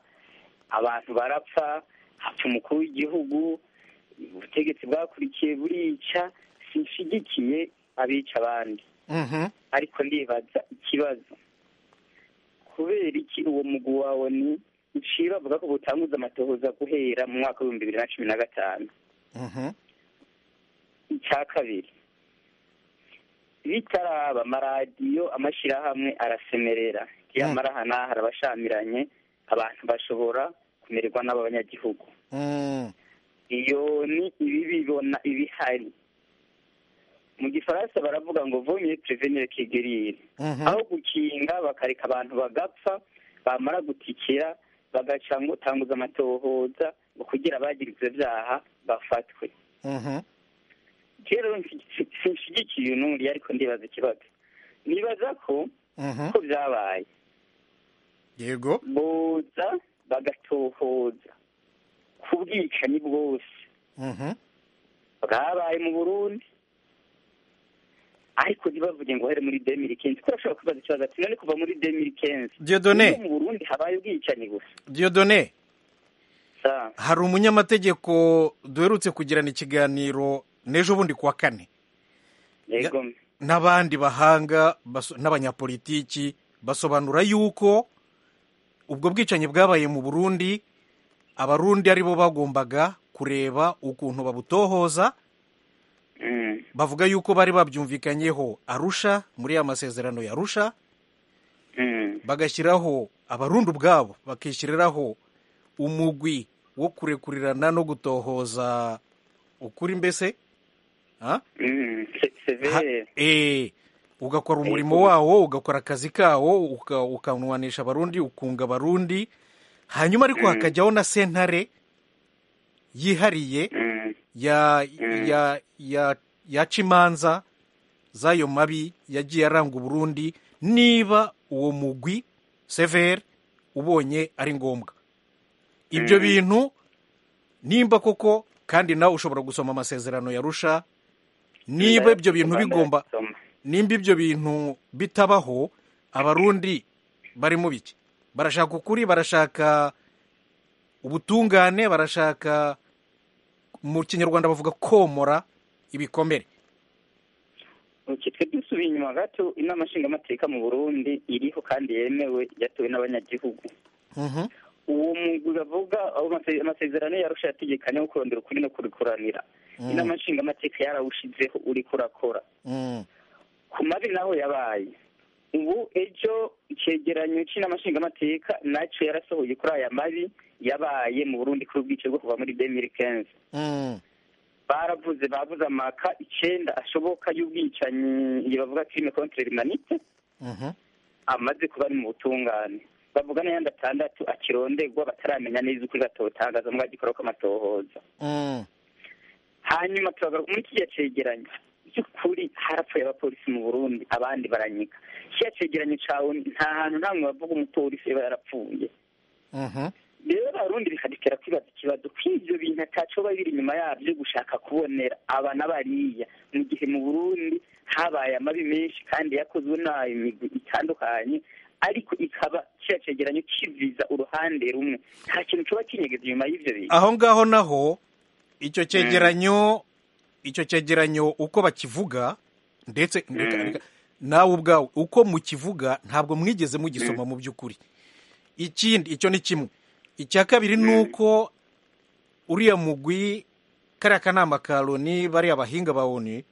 abantu barapfa hapfa umukuru w'igihugu ubutegetsi bwakurikiye burica sinshyigikiye abica abandi mhm, ariko ndibaza ikibazo kubera iki uwo mugu wawe ni uciye bavuga ko butanguza amatohoza guhera mu mwaka w'ibihumbi bibiri na cumi na gatanu mhm, icya kabiri bitaraba amaradiyo amashyirahamwe arasemerera yamara aha n'aha arabashamiranye abantu bashobora kumererwa n'aba banyagihugu mm, iyo ni ibi bibona ibihari mu gifaransa baravuga ngo vomye prevenire kegerire mhm, aho gukinga bakareka abantu bagapfa bamara gutikira bagaca ngo tanguza amatohoza ngo kugira abagira ibyo byaha bafatwe mhm, rero nsi- sinshigikiye uyu n'uri ariko ndibaza ikibazo nibaza ko mhm. ko byabaye yego boza bagatohoza ku bwicanyi bwose mhm, bwabaye mu burundi ariko ntibavuge ngo uhere muri demiri kenzi ko urashobora kubaza ikibazo ati none kuva muri demiri kenzi Dieudonné. mu burundi habaye ubwicanyi gusa diodone Sa- hari umunyamategeko duherutse kugirana ikiganiro n'ejo bundi kuwa kane yego n'abandi bahanga baso- n'abanyapolitiki basobanura yuko ubwo bwicanyi bwabaye mu burundi abarundi aribo bagombaga kureba ukuntu babutohoza bavuga yuko bari babyumvikanyeho arusha muri ya masezerano ya arusha bagashyiraho abarundi ubwabo bakishyiriraho umugwi wo kurekurirana no gutohoza ukuri mbese ha? Ha- eh, ugakora umurimo wawo ugakora akazi kawo uka- ukanwanisha abarundi ukunga abarundi hanyuma ariko hakajyaho na sentare yihariye ya ya ya yaca imanza z'ayo mabi yagiye aranga uburundi niba uwo mugwi severe ubonye ari ngombwa ibyo bintu nimba koko kandi nawe ushobora gusoma amasezerano yarusha niba ibyo bintu bigomba nimba ibyo bintu bitabaho abarundi bari mu biki barashaka ukuri barashaka ubutungane barashaka mu kinyarwanda bavuga komora ibikomere twe dusubiye inyuma gato inama nshingamateka mu burundi iriho kandi yemewe yatowe n'abanyagihugu Mhm. uwo mugwi bavuga aho amase- amasezerano yarusha yategekanye wo kurondera ukuri no kurikuranira inama nshingamateka yarawushizeho uriko urakora Mm. ku mabi naho yabaye ubu ejo icegeranyo c'inama nshingamateka naco yarasohoye kuri aya mabi yabaye mu burundi kuri ubwice bwo kuva muri 2015 Mm. baravuze bavuze amaka icenda ashoboka y'ubwicanyi iyo bavuga crime contre l'humanité Mhm. amaze kuba ari mu butungane bavuga n'ayandi atandatu akironderwa bataramenya neza ukuri batotangaza mu gikorwa kw'amatohoza Mm. hanyuma turagaruka muri kiriya cegeranyo by'ukuri harapfuye abapolisi mu burundi abandi baranyika kiriya cegeranyo cawe nta hantu ntamwe bavuga umupolisi yaba yarapfuye Mhm. rero abarundi bikadutera kwibaza ikibazo ko ivyo bintu ataco biba biri inyuma yavyo gushaka kubonera aba n'abariya mu gihe mu burundi habaye amabi menshi kandi yakozwe nayo imigwi itandukanye ariko ikaba kiriya cegeranyo kiviza uruhande rumwe nta kintu coba kinyegeza inyuma y'ivyo bintu aho ngaho naho icyo cyegeranyo icyo cyegeranyo uko bakivuga ndetse reka- reka- nawe ubwawe uko mukivuga ntabwo mwigeze mugisoma mu by'ukuri ikindi icyo ni kimwe icya kabiri ni uko uriya mugwi kariya kanama ka loni bariya bahinga ba oni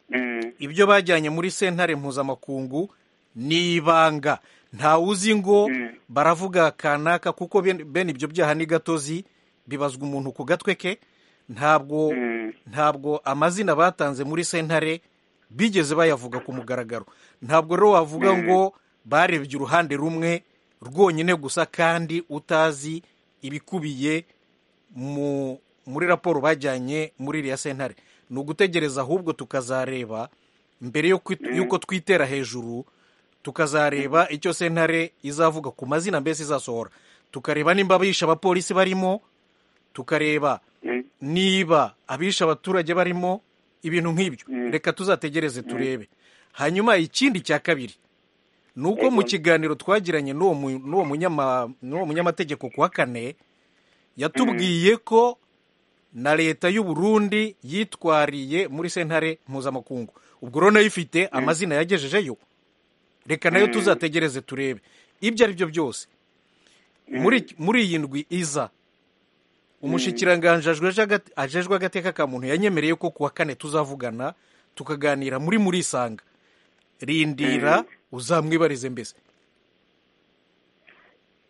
Mm. ibyo bajyanye muri sentare mpuzamakungu ni ibanga nta uzi ngo Mm. baravuga kanaka kuko ben- bene ibyo byaha ni gatozi bibazwa umuntu ku gatwe ke ntabwo Mm. ntabwo amazina batanze muri sentare bigeze bayavuga ku mugaragaro ntabwo rero wavuga ngo barebye uruhande rumwe rwonyine gusa kandi utazi ibikubiye mu muri raporo bajyanye muri iriya sentare ni ugutegereza ahubwo tukazareba mbere yo kwit- y'uko twitera hejuru tukazareba icyo sentare izavuga ku mazina mbese izasohora tukareba nimba abisha abapolisi barimo tukareba niba abisha abaturage barimo ibintu nk'ibyo reka tuzategereze turebe hanyuma ikindi cya kabiri ni uko mu kiganiro twagiranye n'uwo mu- n'uwo munyama- n'uwo munyamategeko ku wa kane yatubwiye ko na leta y'u Burundi yitwariye muri sentare mpuzamakungu ubwo rero nayo ifite amazina yagejejeyo reka nayo tuzategereze turebe ibyo ari byo byose muri muri iyi ndwi iza umushikiranganji ajejwe agat- ajejwe agateka ka muntu yanyemereye ko kuwa kane tuzavugana tukaganira muri muri isanga rindira uzamwibarize mbese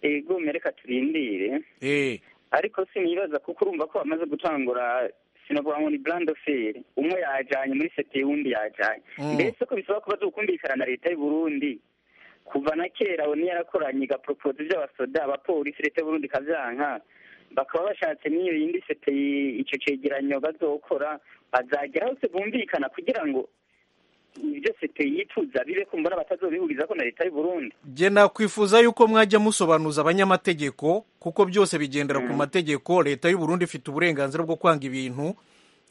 ego mereka turindire eh ariko sinibaza kuko urumva ko bamaze gutangura sinavuga ngo ni brand fair umwe yajanye muri sete uwundi yajanye Mm. mbese ko bisaba kuba dukumvikana na leta y'u Burundi kuva na kera oni yarakoranye igapropose by'abasoda abapolisi leta y'u Burundi ikavyanka bakaba bashatse n'iyo yindi sete yi- ico cegeranyo bazokora bazagera hose bumvikana kugira ngo ibyo sete yituza bibe kumbona batazobihuriza ko na leta y'u Burundi jye nakwifuza yuko mwajya musobanuza abanyamategeko kuko byose bigendera ku mategeko leta y'u Burundi ifite uburenganzira bwo kwanga ibintu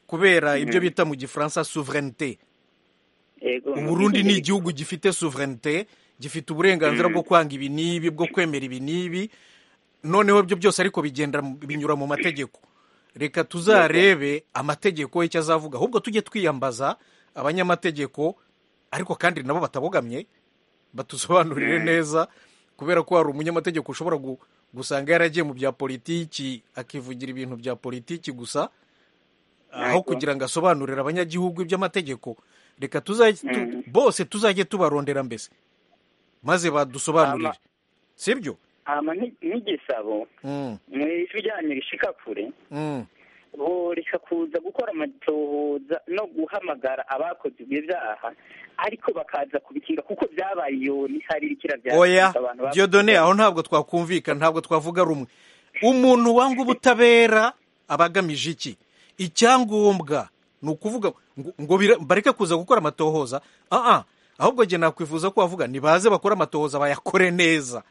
kubera ibyo bita mu gifaransa souveraineté Ego, uburundi ni igihugu gifite souveraineté gifite uburenganzira bwo kwanga ibi n'ibi bwo kwemera ibi n'ibi noneho ibyo byose ariko bigenda mu- binyura mu mategeko reka tuzarebe amategeko y'icyo azavuga ahubwo tujye twiyambaza abanyamategeko ariko kandi nabo batabogamye batusobanurire neza kubera ko hari umunyamategeko ushobora gu- gusanga yaragiye mu bya politiki akivugira ibintu bya politiki gusa aho Yego. kugira ngo asobanurire abanyagihugu iby'amategeko reka tuzajye tu- Mhm. bose tuzajye tubarondera mbese maze badusobanurire Ama- sibyo hama ni- n'igisabo Mm, mu ijwi ryanyu rishika kure mm, boreka kuza gukora amatohoza no guhamagara abakoze ibyo byaha ariko bakaza kubikinga kuko byabaye iyo ntiharikira bya oya abantu bakoze diyodone aho ntabwo twakumvikana ntabwo twavuga rumwe umuntu wanga ubutabera aba agamije iki icyangombwa ni ukuvuga ngo ngo bira- bareke kuza gukora amatohoza ah ah ahubwo njye nakwifuza ko wavuga nibaze bakore amatohoza bayakore neza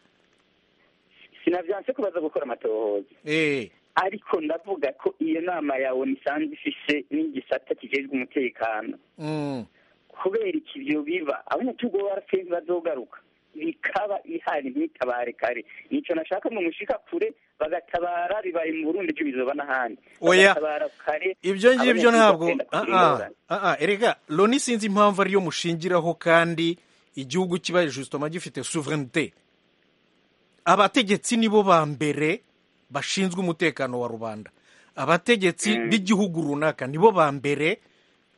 sinavyanse ko baza gukora amatohoza eh ariko ndavuga ko iyo nama yawe nisanze ifise n'igisata kijejwe umutekano mm, kubera iki ivyo biba abanyagihugu barafeye ntibazogaruka bikaba ihari ntitabare kare nico nashaka mu mushika kure bagatabara bibaye mu burundi ejo bizoba n'ahandi Oya. bagatabara kare ibyo ngibyo abanyagihugu ntabwo bakagenda ah kugira ah ingorane. ah ah, erega loni sinzi impamvu ariyo mushingiraho kandi igihugu kiba justement gifite souveraineté abategetsi nibo ba mbere bashinzwe umutekano wa rubanda abategetsi b'igihugu runaka nibo ba mbere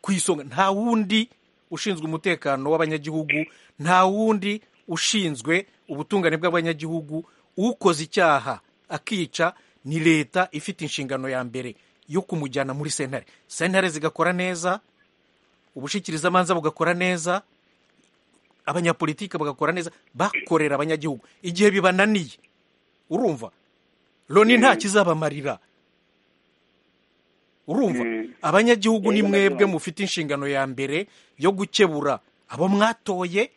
ku isonga nta wundi ushinzwe umutekano w'abanyagihugu nta wundi ushinzwe ubutungane bw'abanyagihugu ukoze icyaha akica ni leta ifite inshingano ya mbere yo kumujyana muri sentare sentare zigakora neza ubushikirizamanza bugakora neza abanyapolitike bagakora neza bakorera abanyagihugu igihe bibananiye urumva loni nta kizabamarira urumva abanyagihugu ni Yego, mwebwe ndabyumva. mufite inshingano ya mbere yo gukebura abo mwatoye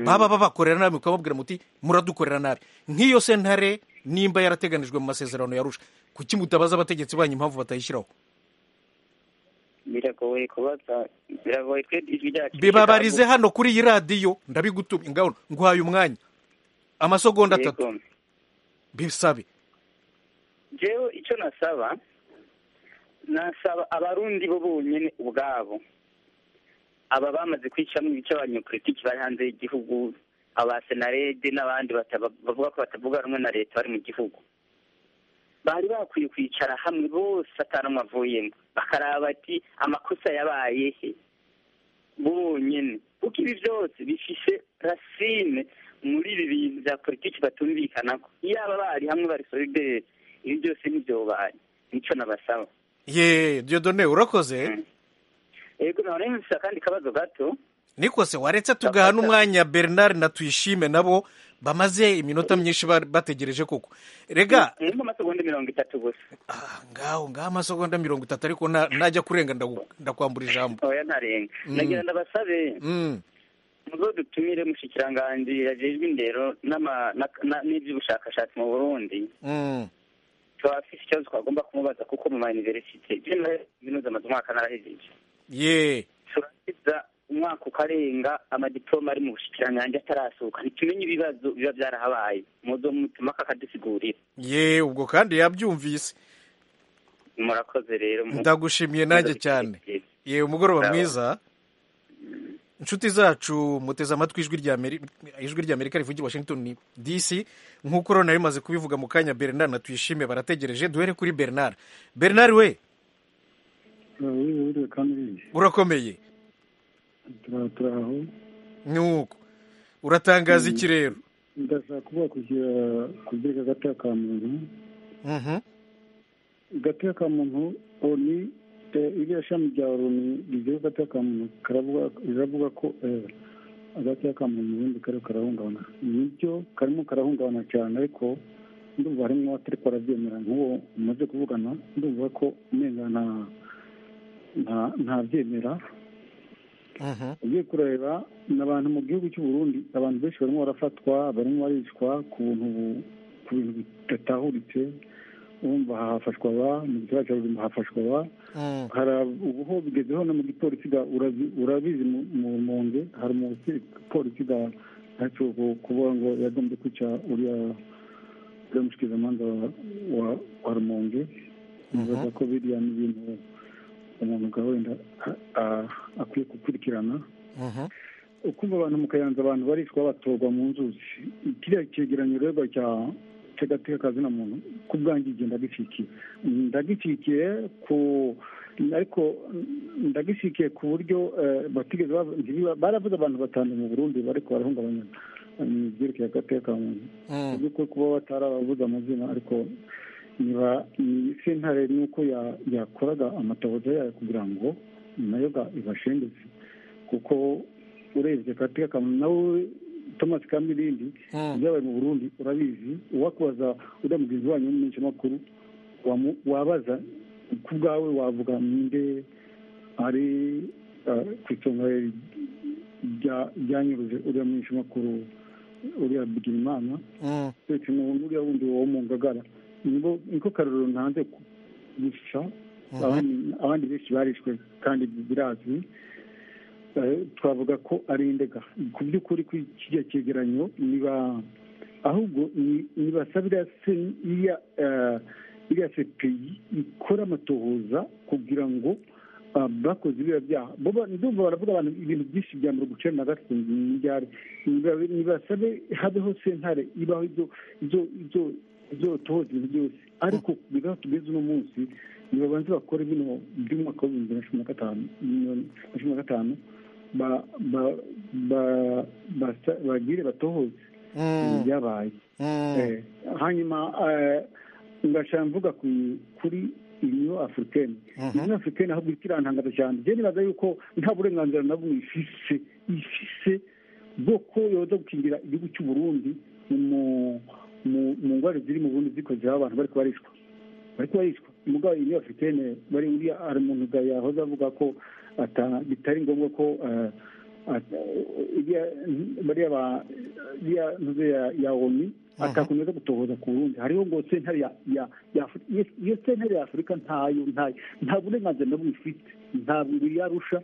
baba babakorera nabi mukababwira muti muradukorera nabi nk'iyo sentare nimba yarateganijwe mu masezerano yarusha kuki mutabaza abategetsi banyu impamvu batayishyiraho biragoye kubaza biragoye twe ijwi ryacu bibabarize hano kuri iyi radiyo ndabigutumye ngaho nguhaye umwanya amasegonda atatu Yego. bisabe jewe icyo nasaba nasaba abarundi bo bonyine ubwabo aba bamaze kwicamo ibice abanyepolitiki bari hanze y'igihugu abasenarede n'abandi bataba- bavuga ko batavuga rumwe na leta bari mu gihugu bari bakwiye kwicara hamwe bose atanumwe avuyemo bakaraba ati amakosa yabaye he bonyine kuko ibi byose bifise rasine muri ibi bintu bya politiki batumvikanako iyaba bari hamwe bari solidere ibi byose ntibyobaye nicyo nabasaba ye diyodone urakoze yego nahora nfise akandi kabazo gato nikose waretse tugaha n'umwanya bernard na tuyishime nabo bamaze iminota myinshi ba- bategereje koko rega nimba amasegonda mirongo itatu gusa ah, ngaho ngaho amasegonda mirongo itatu ariko na- najya kurenga ndagu- ndakwambura ijambo oya ntarenga nagira ndabasabe Mm, muzo dutumire mushikiranganji yajejwe indero n'ama- na- na- n'ivy'ubushakashatsi mu burundi mm. tubafise ikibazo twagomba kumubaza kuko mu ma universite jewe kaminuza amaze umwaka narahejeje ye turakiza umwaka ukarenga amadiploma ari mu bushikiranganji atarasohoka ntitumenye ibibazo biba byarahabaye muzo mutumaka akadusigurira ye ubwo kandi yabyumvise murakoze rero mu- ndagushimiye nanjye cyane ye umugoroba mwiza inshuti zacu muteze amatwi ijwi rya Ameri- ijwi rya amerika rivugira i washington dc nk'uko rero nayo imaze kubivuga mu kanya bernard na tuyishime barategereje duhere kuri bernard bernard we urakomeye turaturaho nk'uko uratangaza iki rero ndashaka kuvuga kugira kugira agati ka muntu Mhm. agati ka muntu oni eh, iriya shami rya loni rigira agati ka muntu karavuga riravuga ko eh, agati ka muntu ubundi kari karahungabana nibyo karimo karahungabana cyane ariko ndumva harimo abatari kwarabyemera nk'uwo umaze kuvugana ndumva ko umenga nta nta- ntabyemera Mhm. ugiye kureba ni abantu mu gihugu cy'u Burundi abantu benshi barimo barafatwa barimo baricwa ku buntu bu- ku bintu bidatahuritse urumva hafashwa aba mu gihugu cya buzima hafashwa aba Mm. hari ab- ubu ho bigezeho no mu gipolisi ga- urabi- urabizi mu- mu- mu nge hari umupolisi ntacyo kuvuga ngo yagombye kwica uriya uriya mushikirizamanza wa- wa- wa rumonge nibaza ko biriya ni ibintu umuntu ubwa wenda a- a- akwiye gukurikirana Mhm. ukumva abantu mu kayanza abantu baricwa batorwa mu nzuzi kiriya cyegeranyo rero cya tegateka akazina muntu ku bwanjye igihe ndagishyikiye ndagishyikiye ku ariko ndagishyikiye ku buryo batigeze baravuze abantu batanu mu burundi ariko barahungabanya ibyerekeye agateka muntu mu by'ukuri kuba batarababuze amazina ariko niba sentare nuko yakoraga amatabuza yayo kugira ngo nayo ibashengeze kuko urebye gateka akamaro nawe thomas kamirindi ibyabaye mu burundi urabizi uwakubaza uriya mugenzi wanyu w'umumenyeshamakuru wabaza ku bwawe wavuga ninde ari ku isonga ryanyuruje uriya mumenyeshamakuru uriya bigirimana ndetse n'uriya wundi wo mu ngagara niko karorero ntanze gusa abandi benshi barishwe kandi birazwi twavuga ko ari indega ku by'ukuri ku kijya cyegeranyo niba ahubwo nibasabira iriya sepeyi ikora amatohoza kugira ngo bakoze biriya byaha ndumva baravuga abantu ibintu byinshi bya mirongo icyenda na gatatu n'ibyari nibasabe habeho sentare ibaho ibyo tohoza ibintu byose ariko bigaho tugeze uno munsi nibabanze bakore bino by'umwaka w'ibihumbi bibiri na cumi na gatanu na cumi na gatanu bagire batohoze byabaye hanyuma ngashaka mvuga kuri uniyo afurikani uniyo afurikani ahubwo ikirantangaza cyane njye nibaza yuko nta burenganzira na bumwe ifise ifise bwo ko yoza gukingira igihugu cy'u Burundi mu ndwara ziri mu bundi zikozeho abantu bari kubarishwa bari kubarishwa umugabo uniyo afurikani bari uriya hari umuntu yahoze avuga ko bitari ngombwa ko bariya ntuze ya omi atakomeza gutohoza ku burundi hariho ngo sentare iyo sentare ya afurika ntayo ntayo nta burenganzira na bumwe ifite ntabwo yarusha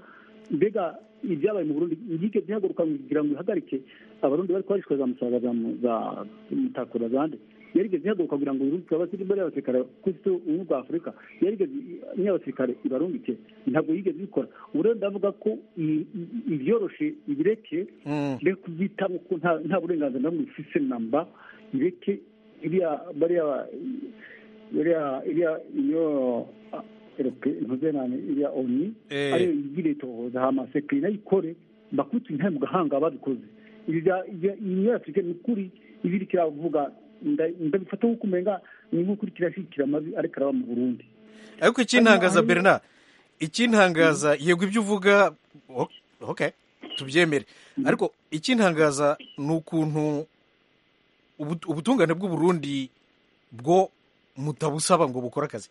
mbega ibyabaye mu burundi ngike byihaguruka kugira ngo ihagarike abarundi bari kubarishwa za musaga za mutakura zande yarigeze ihaguruka kugira ngo irunduke abasirikare y'abasirikare ku isi ubumwe bwa afurika yarigeze n'abasirikare ibarungike ntabwo yigeze ibikora ubu rero ndavuga ko ibyoroshe ibireke mbere kubyitaho ko nta burenganzira na bumwe ifise namba ireke iriya bariya iriya iriya iyo ntuzenane iriya oni ariyo yigire itohoza hama sekiri nayo ikore bakutu intare mu gahanga babikoze iyo afurika ni ukuri ibi kiravuga ndabifata nk'uko umenga ni nk'ukuri kirashyikira amabi ariko araba mu burundi ariko ikintangaza berna ikintangaza yego ibyo uvuga ok tubyemere ariko ikintangaza ni ukuntu ubutungane bw'uburundi bwo mutabusaba ngo bukore akazi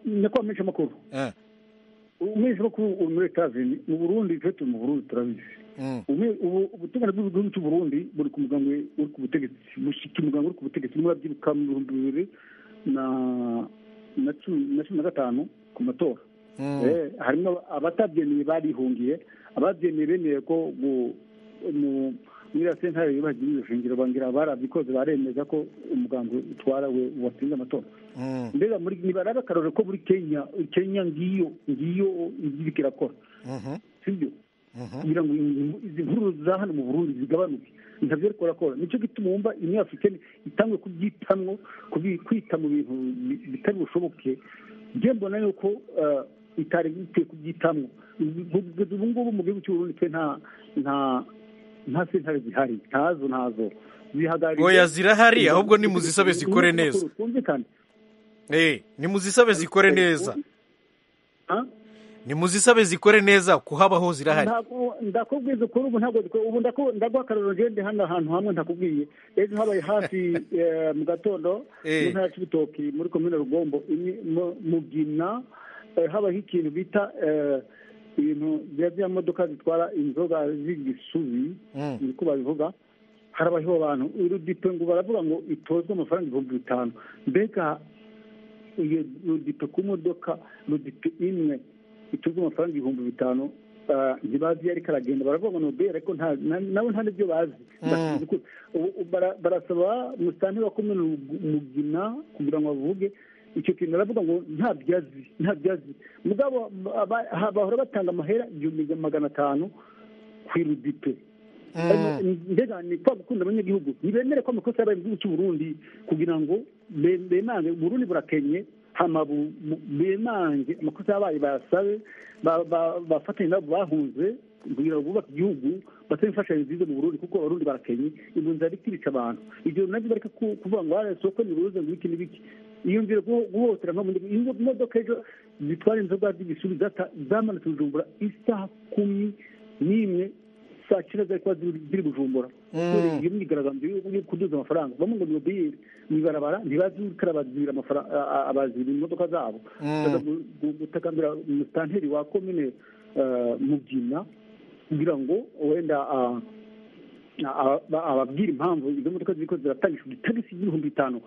nyakubahwa umumenyeshamakuru umumenyeshamakuru uri muri etazini mu burundi twe turi mu burundi turabizi ubutungane bw'igihugu cy'uburundi buri ku mugango uri ku butegetsi bushyitse umugango uri ku butegetsi urimo urabyiruka mu bihumbi bibiri na cumi na gatanu ku matora harimo abatabyemeye barihungiye ababyemeye bemeye ko muri ya sentare yubagira ibishingiro bangira barabikoze baremeza ko umugango utwara we watsinze amatora mbega niba rero akarore ko muri kenya kenya ngiyo ngiyo ibyo irakora sibyo kugira ngo izi nkuru za hano mu burundi zigabanuke ntabyo ariko barakora nicyo gituma wumva imwe afurikani itangwe kubyitamwo kwita mu bintu bitari bushoboke njye mbona yuko itari ikwiye kubyitamwo kugeza ubu ngubu mu gihugu cy'uburundi twe nta nta nta sentare zihari ntazo ntazo zihagarariye oya zirahari ahubwo ni muzisabe zikore neza ni muzisabe zikore neza ni muzisabe zikore neza kuhabaho zirahari ndakubwiza ukuri ubu ntabwo ubu ndaguha akararo ngende hano ahantu hamwe ntakubwiye ejo habaye hafi mu gatondo mu ntara cy'ibitoki muri komine rugombo mugina habaho ikintu bita ibintu bya modoka zitwara inzoga z'igisubi niko babivuga harabaho abantu urudipe ngo baravuga ngo itozwe amafaranga ibihumbi bitanu mbega iyo rudipe ku modoka rudipe imwe ituzwe amafaranga ibihumbi bitanu ntibazi iyo ariko aragenda baravuga ngo nobere ariko nabo nta n'ibyo bazi barasaba musitani bakomeye umugina kugira ngo bavuge icyo kintu baravuga ngo ntabyo azi ntabyo azi mugabo bahora batanga amahera igihumbi magana atanu ku irudipe mbega ni kwa gukunda abanyagihugu ntibemere ko amakosa yabaye mu gihugu cy'u Burundi kugira ngo be- bemange uburundi burakenye hama bu- bu- bemange amakosa yabaye bayasabe ba- ba- bafatanye nabo bahunze kugira ngo bubake igihugu batore imfashanyo nziza mu burundi kuko abarundi barakenye impunzi zibiti bica abantu ibyo nabyo bareka ku- kuvuga ngo "Ah, soko ni buruze ngo iki n'ibiki iyo nzira guho- guhohotera nko mu gihugu iyo modoka ejo zitwara inzoga z'igisubizo zamanutse bujumbura isaha kumi n'imwe saa cyenda zari kuba ziri ziri bujumbura kubera iyo myigaragambyo yo- yo kuduza amafaranga bamwe ngo ni ubiyeri mu ibarabara ntibazi ukara bazibira amafara- a- a- abazibira imodoka zabo baza gu- gu- gutakambira umusitanteri wa komine eh, mubyina kugira ngo wenda ah, aba- aba- ababwira impamvu izo modoka ziriko ziratangishwa itagisi y'ibihumbi bitanu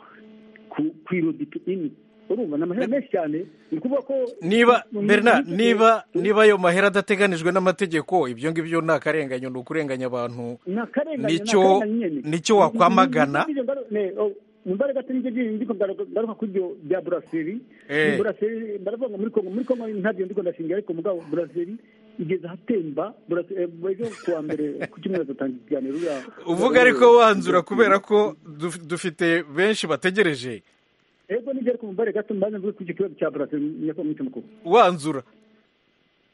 ku- ku irodipi ini urumva ni amahera menshi cyane ni ukuvuga ko niba mu- mu- Bernard mu- niba niba ayo mahera adateganijwe n'amategeko ibyo ngibyo ni akarenganyo ni ukurenganya abantu ni akarengane Nicyo- nicyo wakwamagana. mbare gato nibyo bindi ndiko ngaruka ngaruka kuri ibyo bya buraseri Eh. buraseri baravuga ngo muri kongo muri kongo ntabyo ndiko ndashingira ariko mugabo buraseri igeze ahatemba Burase- eh, ejo ku wa mbere ku cyumweru dutanga ikiganiro uriya- uvuga ariko wanzura kubera ko duf- dufite benshi bategereje ego nibyo ariko mbare gato mbanza mvuge kuri icyo kibazo cya buraseri nyako mwite mukuru wanzura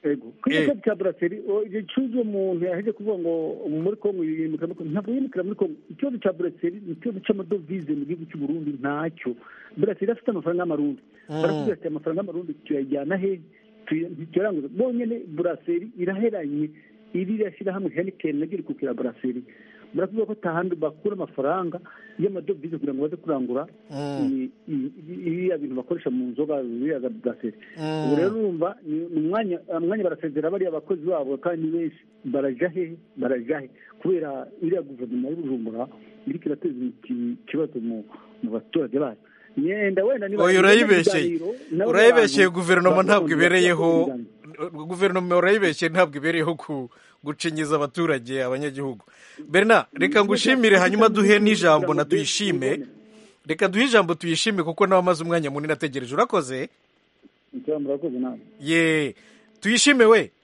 ego kuri Eh. icyo kibazo cya buraseri o, igihe cyuzi uwo muntu yaheje kuvuga ngo muri kongo yimukira muri kongo ntabwo yimukira muri kongo ikibazo cya buraseri ni ikibazo cy'amadovize mu gihugu cy'u Burundi ntacyo buraseri afite amafaranga y'amarundi baravuga ati amafaranga y'amarundi tuyajyana he Tuy- ntituyaranguza bonyine buraseri iraheranye iririya shyirahamwe henikeni naryo riri kukira buraseri baravuga ko atahandi bakura amafaranga y'amadovize kugira ngo baze kurangura i- i- i- iriya bintu bakoresha mu nzoga biriya za buraseri ubu rero urumva ni ni umwanya umwanya barasezera bariya abakozi babo kandi ni benshi barajya he barajya he kubera iriya guverinoma y'u bujumbura iriko irateza iki- ikibazo mu mu baturage bayo yenda wenda niba- oya urayibeshyeye ibiganiro nabo urayibeshyeye n'abantu guverinoma bakunda ntabwo kugira ibereyeho ibiganiro. guverinoma urayibeshyeye ntabwo ibereyeho ku- gucinyiza abaturage abanyagihugu Bernard reka ngushimire hanyuma duhe n'ijambo na tuyishime reka duhe ijambo tuyishime kuko nawe amaze umwanya munini ategereje urakoze Icyo murakoze namwe. ye tuyishime we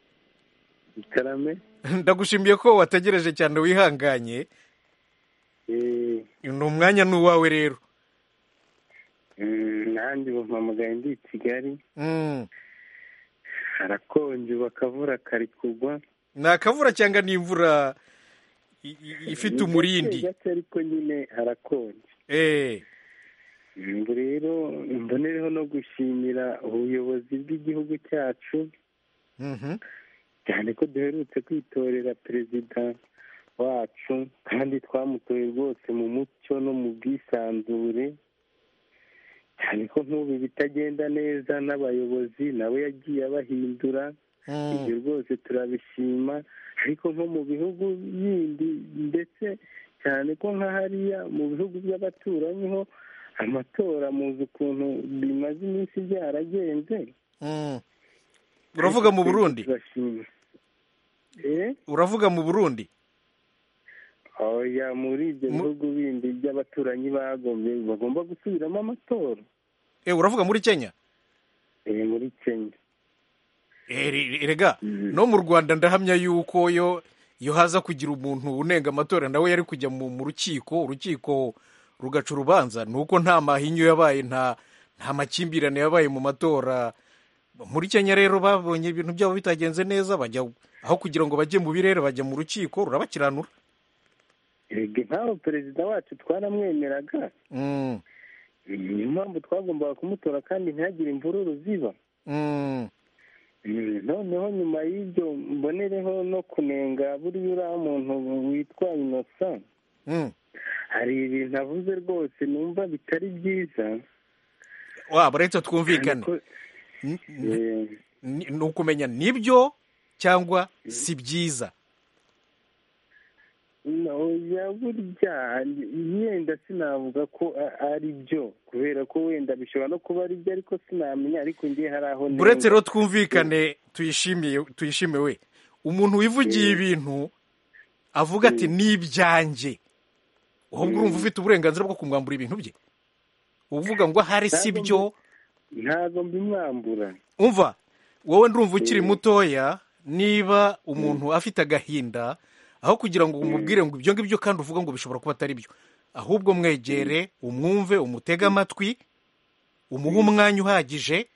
karame ndagushimiye ko wategereje cyane wihanganye eh, ni umwanya ni uwawe rero mm, nanjye ubu mpamagaye ndi i kigali Mm. harakonje ubu akavura kari kugwa ni akavura cyangwa ni imvura i- i- ifite Ni umurindi gake gake ariko nyine harakonje Eh, ngo rero mbonereho no gushimira ubuyobozi bw'igihugu cyacu mhm. cyane ko duherutse kwitorera perezida wacu kandi twamutoye rwose mu mucyo no mu bwisanzure cyane ko nk'ubu bitagenda neza n'abayobozi nawe yagiye abahindura ibyo Mm. rwose turabishima ariko nko mu bihugu bindi ndetse cyane ko nka hariya mu bihugu by'abaturanyi ho amatora muzi ukuntu bimaze iminsi byaragenze Mm. uravuga mu burundi turashima Eh? uravuga mu burundi oya muri ibyo Mu- bihugu bindi by'abaturanyi bagombye bagomba gusubiramo amatora Eh, uravuga muri kenya Eh, muri kenya Eh, re- re- rega no mu rwanda ndahamya yuko yo yo haza kugira umuntu unenga amatora nawe yari kujya mu mu rukiko urukiko rugaca urubanza ni uko nta mahinyu yabaye nta nta makimbirane yabaye mu matora muri kenya rero babonye ibintu byabo bitagenze neza bajya aho kugira ngo bajye mu birere bajya mu rukiko rurabakiranura Erega nk'aho perezida wacu twaramwemeraga Mm, niyo mpamvu twagombaga kumutora kandi ntihagire imvururu ziba mm, Mm, noneho nyuma y'ibyo mbonereho no kunenga buriya uriya muntu witwa inosa mm. hari ibintu avuze rwose numva bitari byiza waba reka twumvikane Ariko, eh, ni ni ukumenya nibyo cyangwa si byiza oya burya yenda sinavuga ko a- ari byo kubera ko wenda bishobora no kuba ari byo ariko sinamenya ariko ngiye hari aho nenga. uretse rero twumvikane tuyishimiye tuyishimiwe umuntu wivugiye Mm. ibintu avuga ati ni ibyanjye ahubwo urumva ufite uburenganzira bwo kumwambura ibintu bye uvuga ngo ahari si Ntabwo byo ntabwo mbimwambura umva wowe ndumva ukiri Mm. mutoya niba umuntu afite agahinda aho kugira ngo umubwire ngo ibyo ngibyo kandi uvuga ngo bishobora kuba atari byo ahubwo mwegere umwumve umutege amatwi umuhe umwanya uhagije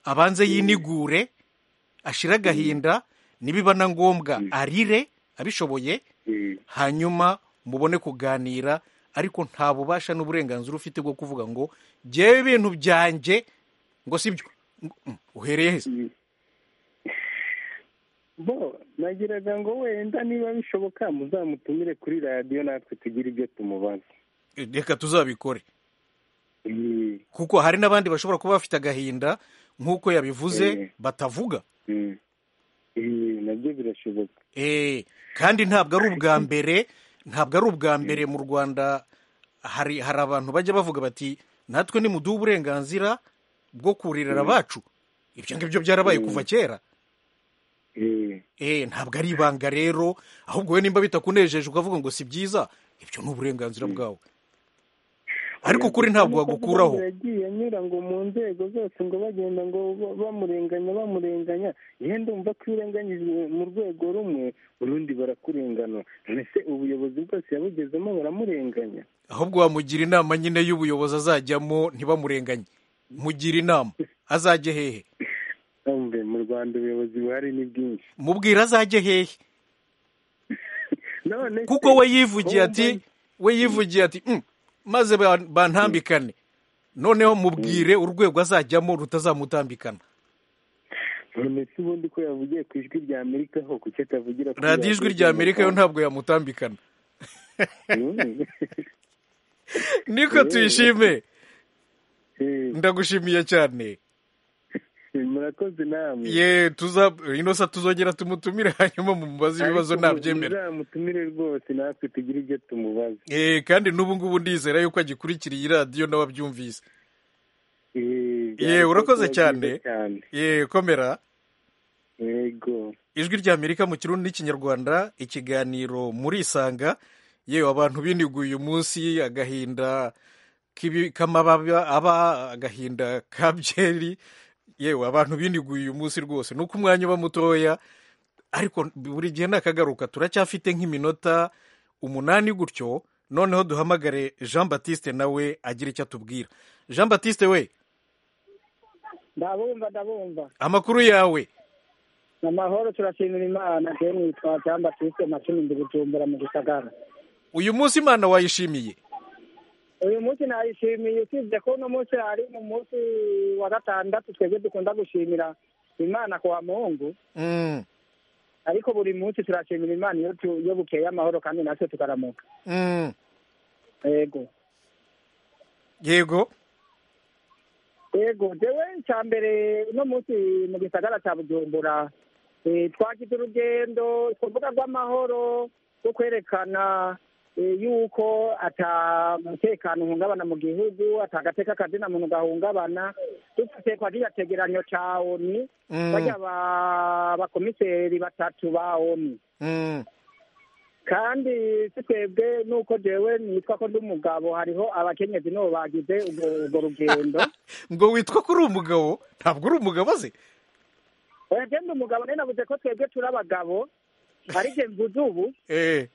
abanze yinigure ashire agahinda nibiba na ngombwa arire abishoboye hanyuma mubone kuganira ariko nta bubasha n'uburenganzira ufite bwo kuvuga ngo ngewe ibintu byanjye ngo si byo uhereye heza bo nagiraga ngo wenda niba bishoboka muzamutumire kuri radiyo natwe tugire ibyo tumubaza reka tuzabikore kuko hari n'abandi bashobora kuba bafite agahinda nk'uko yabivuze batavuga Eh, nabyo birashoboka Eh, kandi ntabwo ari ubwa mbere ntabwo ari ubwa mbere mu rwanda hari hari abantu bajya bavuga bati natwe nimuduha uburenganzira bwo kuririra abacu ibyo ngibyo byarabaye kuva kera Eh, Eh, ntabwo ari ibanga rero ahubwo we nimba bitakunejeje ukavuga ngo si byiza ibyo ni uburenganzira bwawe ariko ukuri ntabwo wagukuraho yagiye anyura ngo mu nzego zose ngo bagenda ngo ba- bamurenganya bamurenganya yewe ndumva ko iyo urenganyijwe mu rwego rumwe urundi barakurengana mbese ubuyobozi bwose yabugezemo baramurenganya ahubwo wamugira inama nyine y'ubuyobozi azajyamo ntibamurenganye mugira inama azajye hehe Umve, mu rwanda ubuyobozi buhari ni bwinshi mubwira azajye hehe none se, kuko we yivugiye wowe ati mbona- we yivugiye ati "Mm, maze ba- bantambikane noneho mubwire urwego azajyamo rutazamutambikana none se ubundi ko yavugiye ku ijwi rya amerika ho kuki atavugira kuri radiyo ijwi rya amerika yo ntabwo yamutambikana Mm. niko tuyishime Eh, ndagushimiye cyane murakoze namwe ye tuza ino sa tuzongera tumutumire hanyuma mumubaze ibibazo Ariko mu- nabyemera muzamutumire rwose natwe tugire ibyo tumubaza Eh, kandi n'ubu ngubu ndizera yuko agikurikira iyi radiyo nawe abyumvise Eh, ye byarushaho urakoze kuba cyane byiza cyane ye komera yego ijwi ry'amerika mu kirundi n'ikinyarwanda ikiganiro muri isanga yewe abantu biniguye uyu munsi agahinda k'ibi- k'amababa aba agahinda ka byeri yewe abantu biniguye uyu munsi rwose nuko umwanya uba mutoya ariko buri gihe nakagaruka turacyafite nk'iminota umunani gutyo noneho duhamagare jean batiste nawe agira icyo atubwira jean batiste we ndabumva ndabumva amakuru yawe mu mahoro turashimira imana deni witwa cyamba twisite macumi ndi gucumbura mu gisagara uyu munsi imana wayishimiye uyu munsi nayishimiye usibye ko uno munsi ari mu munsi wa gatandatu twebwe dukunda gushimira imana ku wa muhungu Mm, ariko buri munsi turashimira imana iyo tu- iyo bukeye amahoro kandi natwe tukaramuka mm. yego yego yego jewe cya mbere uno munsi mu gisagara cya bujumbura eh, twagize urugendo twavuga rw'amahoro rwo kwerekana eh, yuko ata mutekano uhungabana mu gihugu ata agateka kazina muntu gahungabana dufite kwa kiriya cegeranyo ca oni Mm. barya ba- bakomiseri batatu ba oni Mm, kandi si twebwe nuko jewe nitwa ko ndi umugabo hariho abakenyezi nibo bagize ubwo ubwo rugendo ngo witwa ko uri umugabo ntabwo uri umugabo azi oya genda umugabo nari navuze ko twebwe turi abagabo ariko mvuze ubu eh,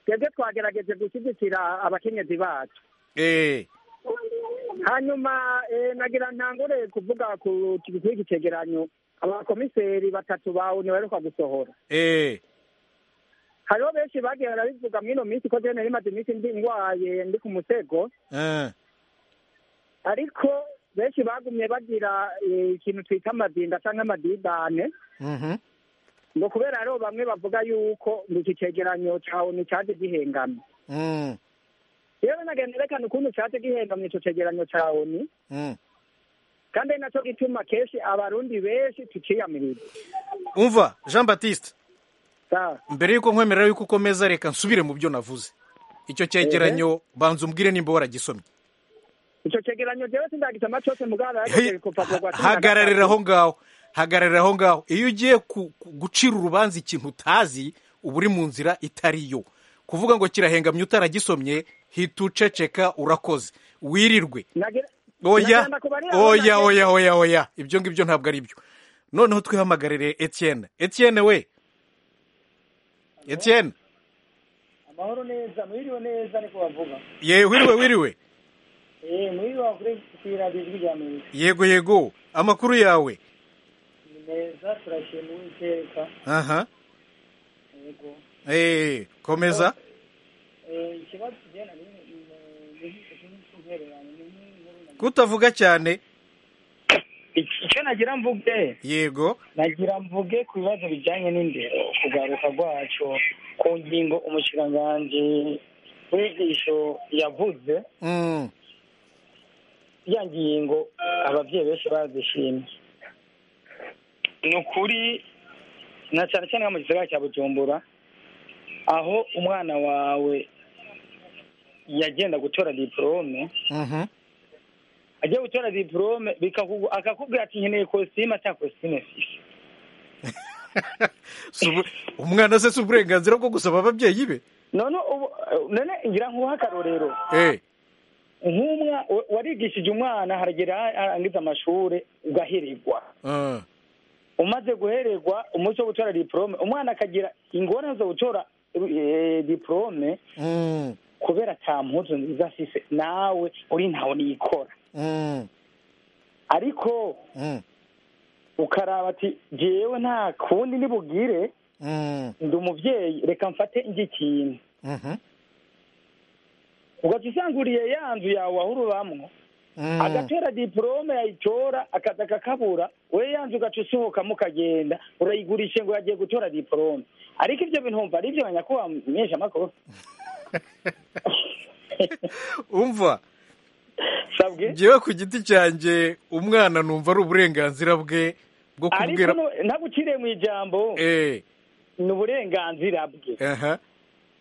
twebwe twagerageje gushyigikira abakenyezi bacu eh, hanyuma eh, nagira ntangure kuvuga ku kintu cy'iki cegeranyo abakomiseri batatu bawe ntibaheruka gusohora eh, hariho benshi bagiye barabivuga muri ino minsi ko jene rimaze iminsi ndi ndwaye ndi ku musego eh, ariko benshi bagumye bagira eh, ikintu twita amadinda cyangwa amadidane mhm, ngo kubera hariho bamwe bavuga yuko ngo iki cegeranyo cyawe nticyaje gihengamye mm, rero nagenda erekana ukuntu cyaje gihengamye icyo cegeranyo cya oni mm. kandi ari nacyo gituma kenshi abarundi benshi tuciyamiriza umva jean batiste sawa mbere y'uko nkwemerera yuko ukomeza reka nsubire mu byo navuze icyo cyegeranyo banza umbwire nimba waragisomye icyo cegeranyo jewe sindagisoma cyose mugara Hey, yageze kuva ku ha- hagararira aho ngaho hagararira aho ngaho iyo ugiye ku- ku- gucira urubanza ikintu utazi uba uri mu nzira itari yo kuvuga ngo kirahengamye utaragisomye hita uceceka urakoze wirirwe oya oya oya oya oya ibyo ngibyo ntabwo ari byo noneho twihamagarire etienne etienne we etienne mahoro neza mwiriwe neza niko bavuga ye wiriwe wiriwe eh mwiriwe wakurikira ijwi rya amerika yego yego amakuru yawe ni meza turashima uwiteka aha yego eh komeza eh ikibazo tugenda ni nk'uruhererane ni nk'inkuru na- kutavuga cyane icyo nagira mvuge yego nagira mvuge ku bibazo bijyanye n'indero kugaruka rwacyo ku ngingo umushikiranganji w'inyigisho yavuze mm. ya ngingo ababyeyi benshi bazishimye ni ukuri na cyane cyane nko mu gisagara cya bujumbura aho umwana wawe yagenda gutora diporome mhm agiye gutora diporome bikakugu- akakubwira ati nkeneye kositime atanga kositime mfise Si ubu- umwana se si uburenganzira bwo gusaba ababyeyi be none ubu none ngira nk'uha akarorero eh nk'umwa wa- warigishije umwana haragera arangiza amashuri ugahirirwa ah. umaze guhererwa umunsi wo gutora diporome umwana akagira ingorane zo gutora eh, diporome mm. kubera ata mpuzu nziza afise nawe uri ntawe niyikora mm. ariko mm. ukaraba ati jewe nta kundi nibugire mm. ndi umuvyeyi reka mfate njye ikintu mhm ugaca usanguriye ya nzu yawe wahurubamwo mm. agatera diporome yayitora akaza akakabura we yanze ugaca usohokamo ukagenda urayigurishe ngo yagiye gutora diporome ariko ibyo bintu wumva ari ibyo nyakubahwa meje amakuru umva sabwe njyewe ku giti cyanjye umwana numva ari uburenganzira bwe bwo ariko kubwira no- ntaguciriye mu ijambo eh ni uburenganzira bwe aha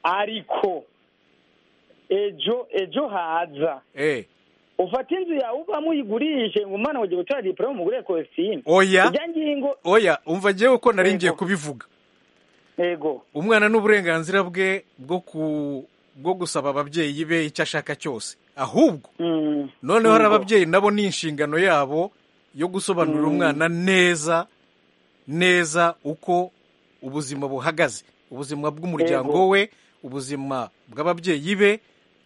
ariko ejo ejo haza eh ufata inzu yawe uvamo uyigurishe ngo umwana wagiye gutora diporome umugurire kositimu oya ijya ngingo oya umva njyewe uko nari ngiye kubivuga yego umwana ni uburenganzira bwe bwo ku bwo gusaba ababyeyi be icyo ashaka cyose ahubwo Mm. noneho hari Yego. ababyeyi nabo ni inshingano yabo yo gusobanurira umwana neza neza uko ubuzima buhagaze ubuzima bw'umuryango Yego. we ubuzima bw'ababyeyi be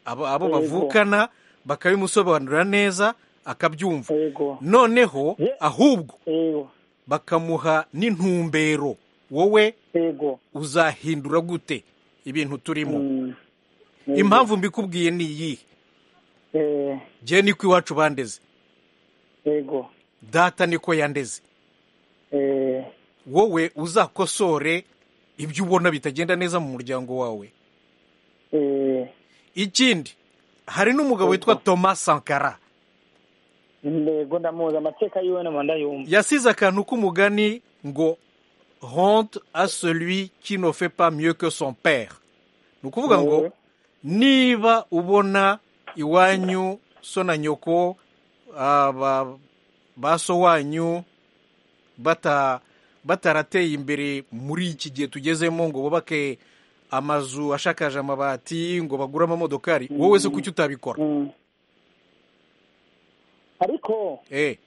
abo abo Yego. bavukana bakabimusobanurira neza akabyumva yego noneho Ye- ahubwo yego bakamuha n'intumbero wowe yego uzahindura gute ibintu turimo Mm. impamvu mbikubwiye ni iyihe Eh, njyewe ni ko iwacu bandeze yego data niko yandeze Eh, wowe uzakosore ibyo ubona bitagenda neza mu muryango wawe eh, ikindi hari n'umugabo witwa thomas sankara yego ndamuzi amateka yiwe nama ndayumva yasize akantu k'umugani ngo honte à celui qui ne fait pas mieux que son père ni ukuvuga ngo Mhm. niba ubona iwanyu so na nyoko ah, ba- ba so wanyu bata batarateye imbere muri iki gihe tugezemo ngo bubake amazu ashakaje amabati ngo bagure amamodokari wowe se kuki utabikora Mm. ariko eh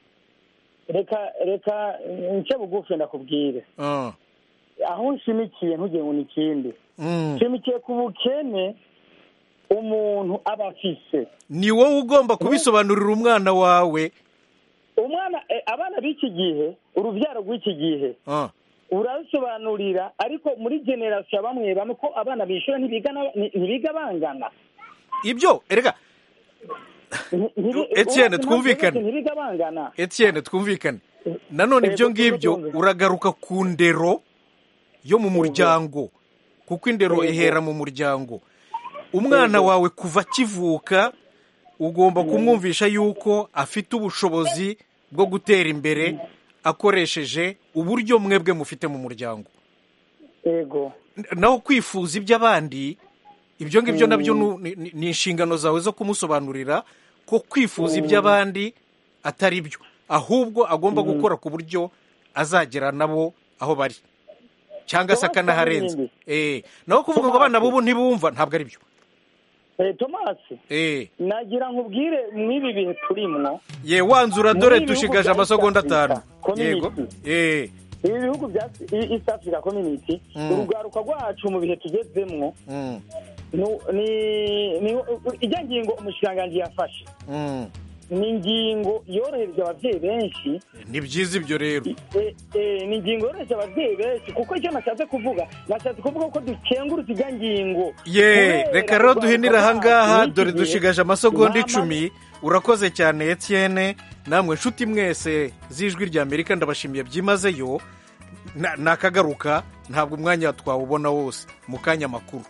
reka reka nce bugufi ndakubwire ah, aho nshimikiye ntugire ngo ni ikindi mm. nshimikiye ku bukene umuntu aba afise ni wowe ugomba kubisobanurira umwana wawe umwana eh, abana b'iki gihe urubyaro rw'iki gihe ah. urabisobanurira ariko muri generasiyo bamwe bamwe ko abana bishyura ntibigana- nti- ntibiga bangana ibyo erega Nti- ntibi- Etienne, ubaza impamvu twumvikane. zose Ntibiga bangana Etienne twumvikane nanone Yego, ibyo turimo ngibyo twumva. uragaruka ku ndero yo mu muryango kuko indero Yego. ihera mu muryango umwana wawe kuva akivuka ugomba kumwumvisha yuko afite ubushobozi bwo gutera imbere akoresheje uburyo mwebwe mufite mu muryango yego naho kwifuza iby'abandi ibyo ngibyo nabyo nu- ni- ni ni inshingano zawe zo kumusobanurira ko kwifuza iby'abandi atari byo ahubwo agomba gukora ku buryo azagera nabo aho bari cyangwa se Thomas akanaharenza Karindi. Eh, naho kuvuga ngo abana b'ubu ntibumva ntabwo ari byo Eh, tomasi Eh, nagira nkubwire mw'ibi bihe turimo ye wanzura dore Muri ibi bihugu dushigaje bya amasegonda East Africa, atanu yego community. Eh, ibi bihugu bya east africa community Mm. urugaruka rwacu mu bihe tugezemwo mm, ijya ngingo umushikiranganji yafashe Mm. ni ingingo yorohereza ababyeyi benshi ni byiza ibyo rero Eh, eh, ni ingingo yoroheje ababyeyi benshi kuko icyo nashatse kuvuga nashatse kuvuga ko dukengurutse ijya ngingo ye Kubera reka rero duhinira kurwanya ahangaha iki dore gihe, dushigaje amasegonda mama- icumi urakoze cyane etienne namwe nshuti mwese z'ijwi rya amerika ndabashimiye byimazeyo Na- nakagaruka ntabwo umwanya twawubona wose mu kanya makuru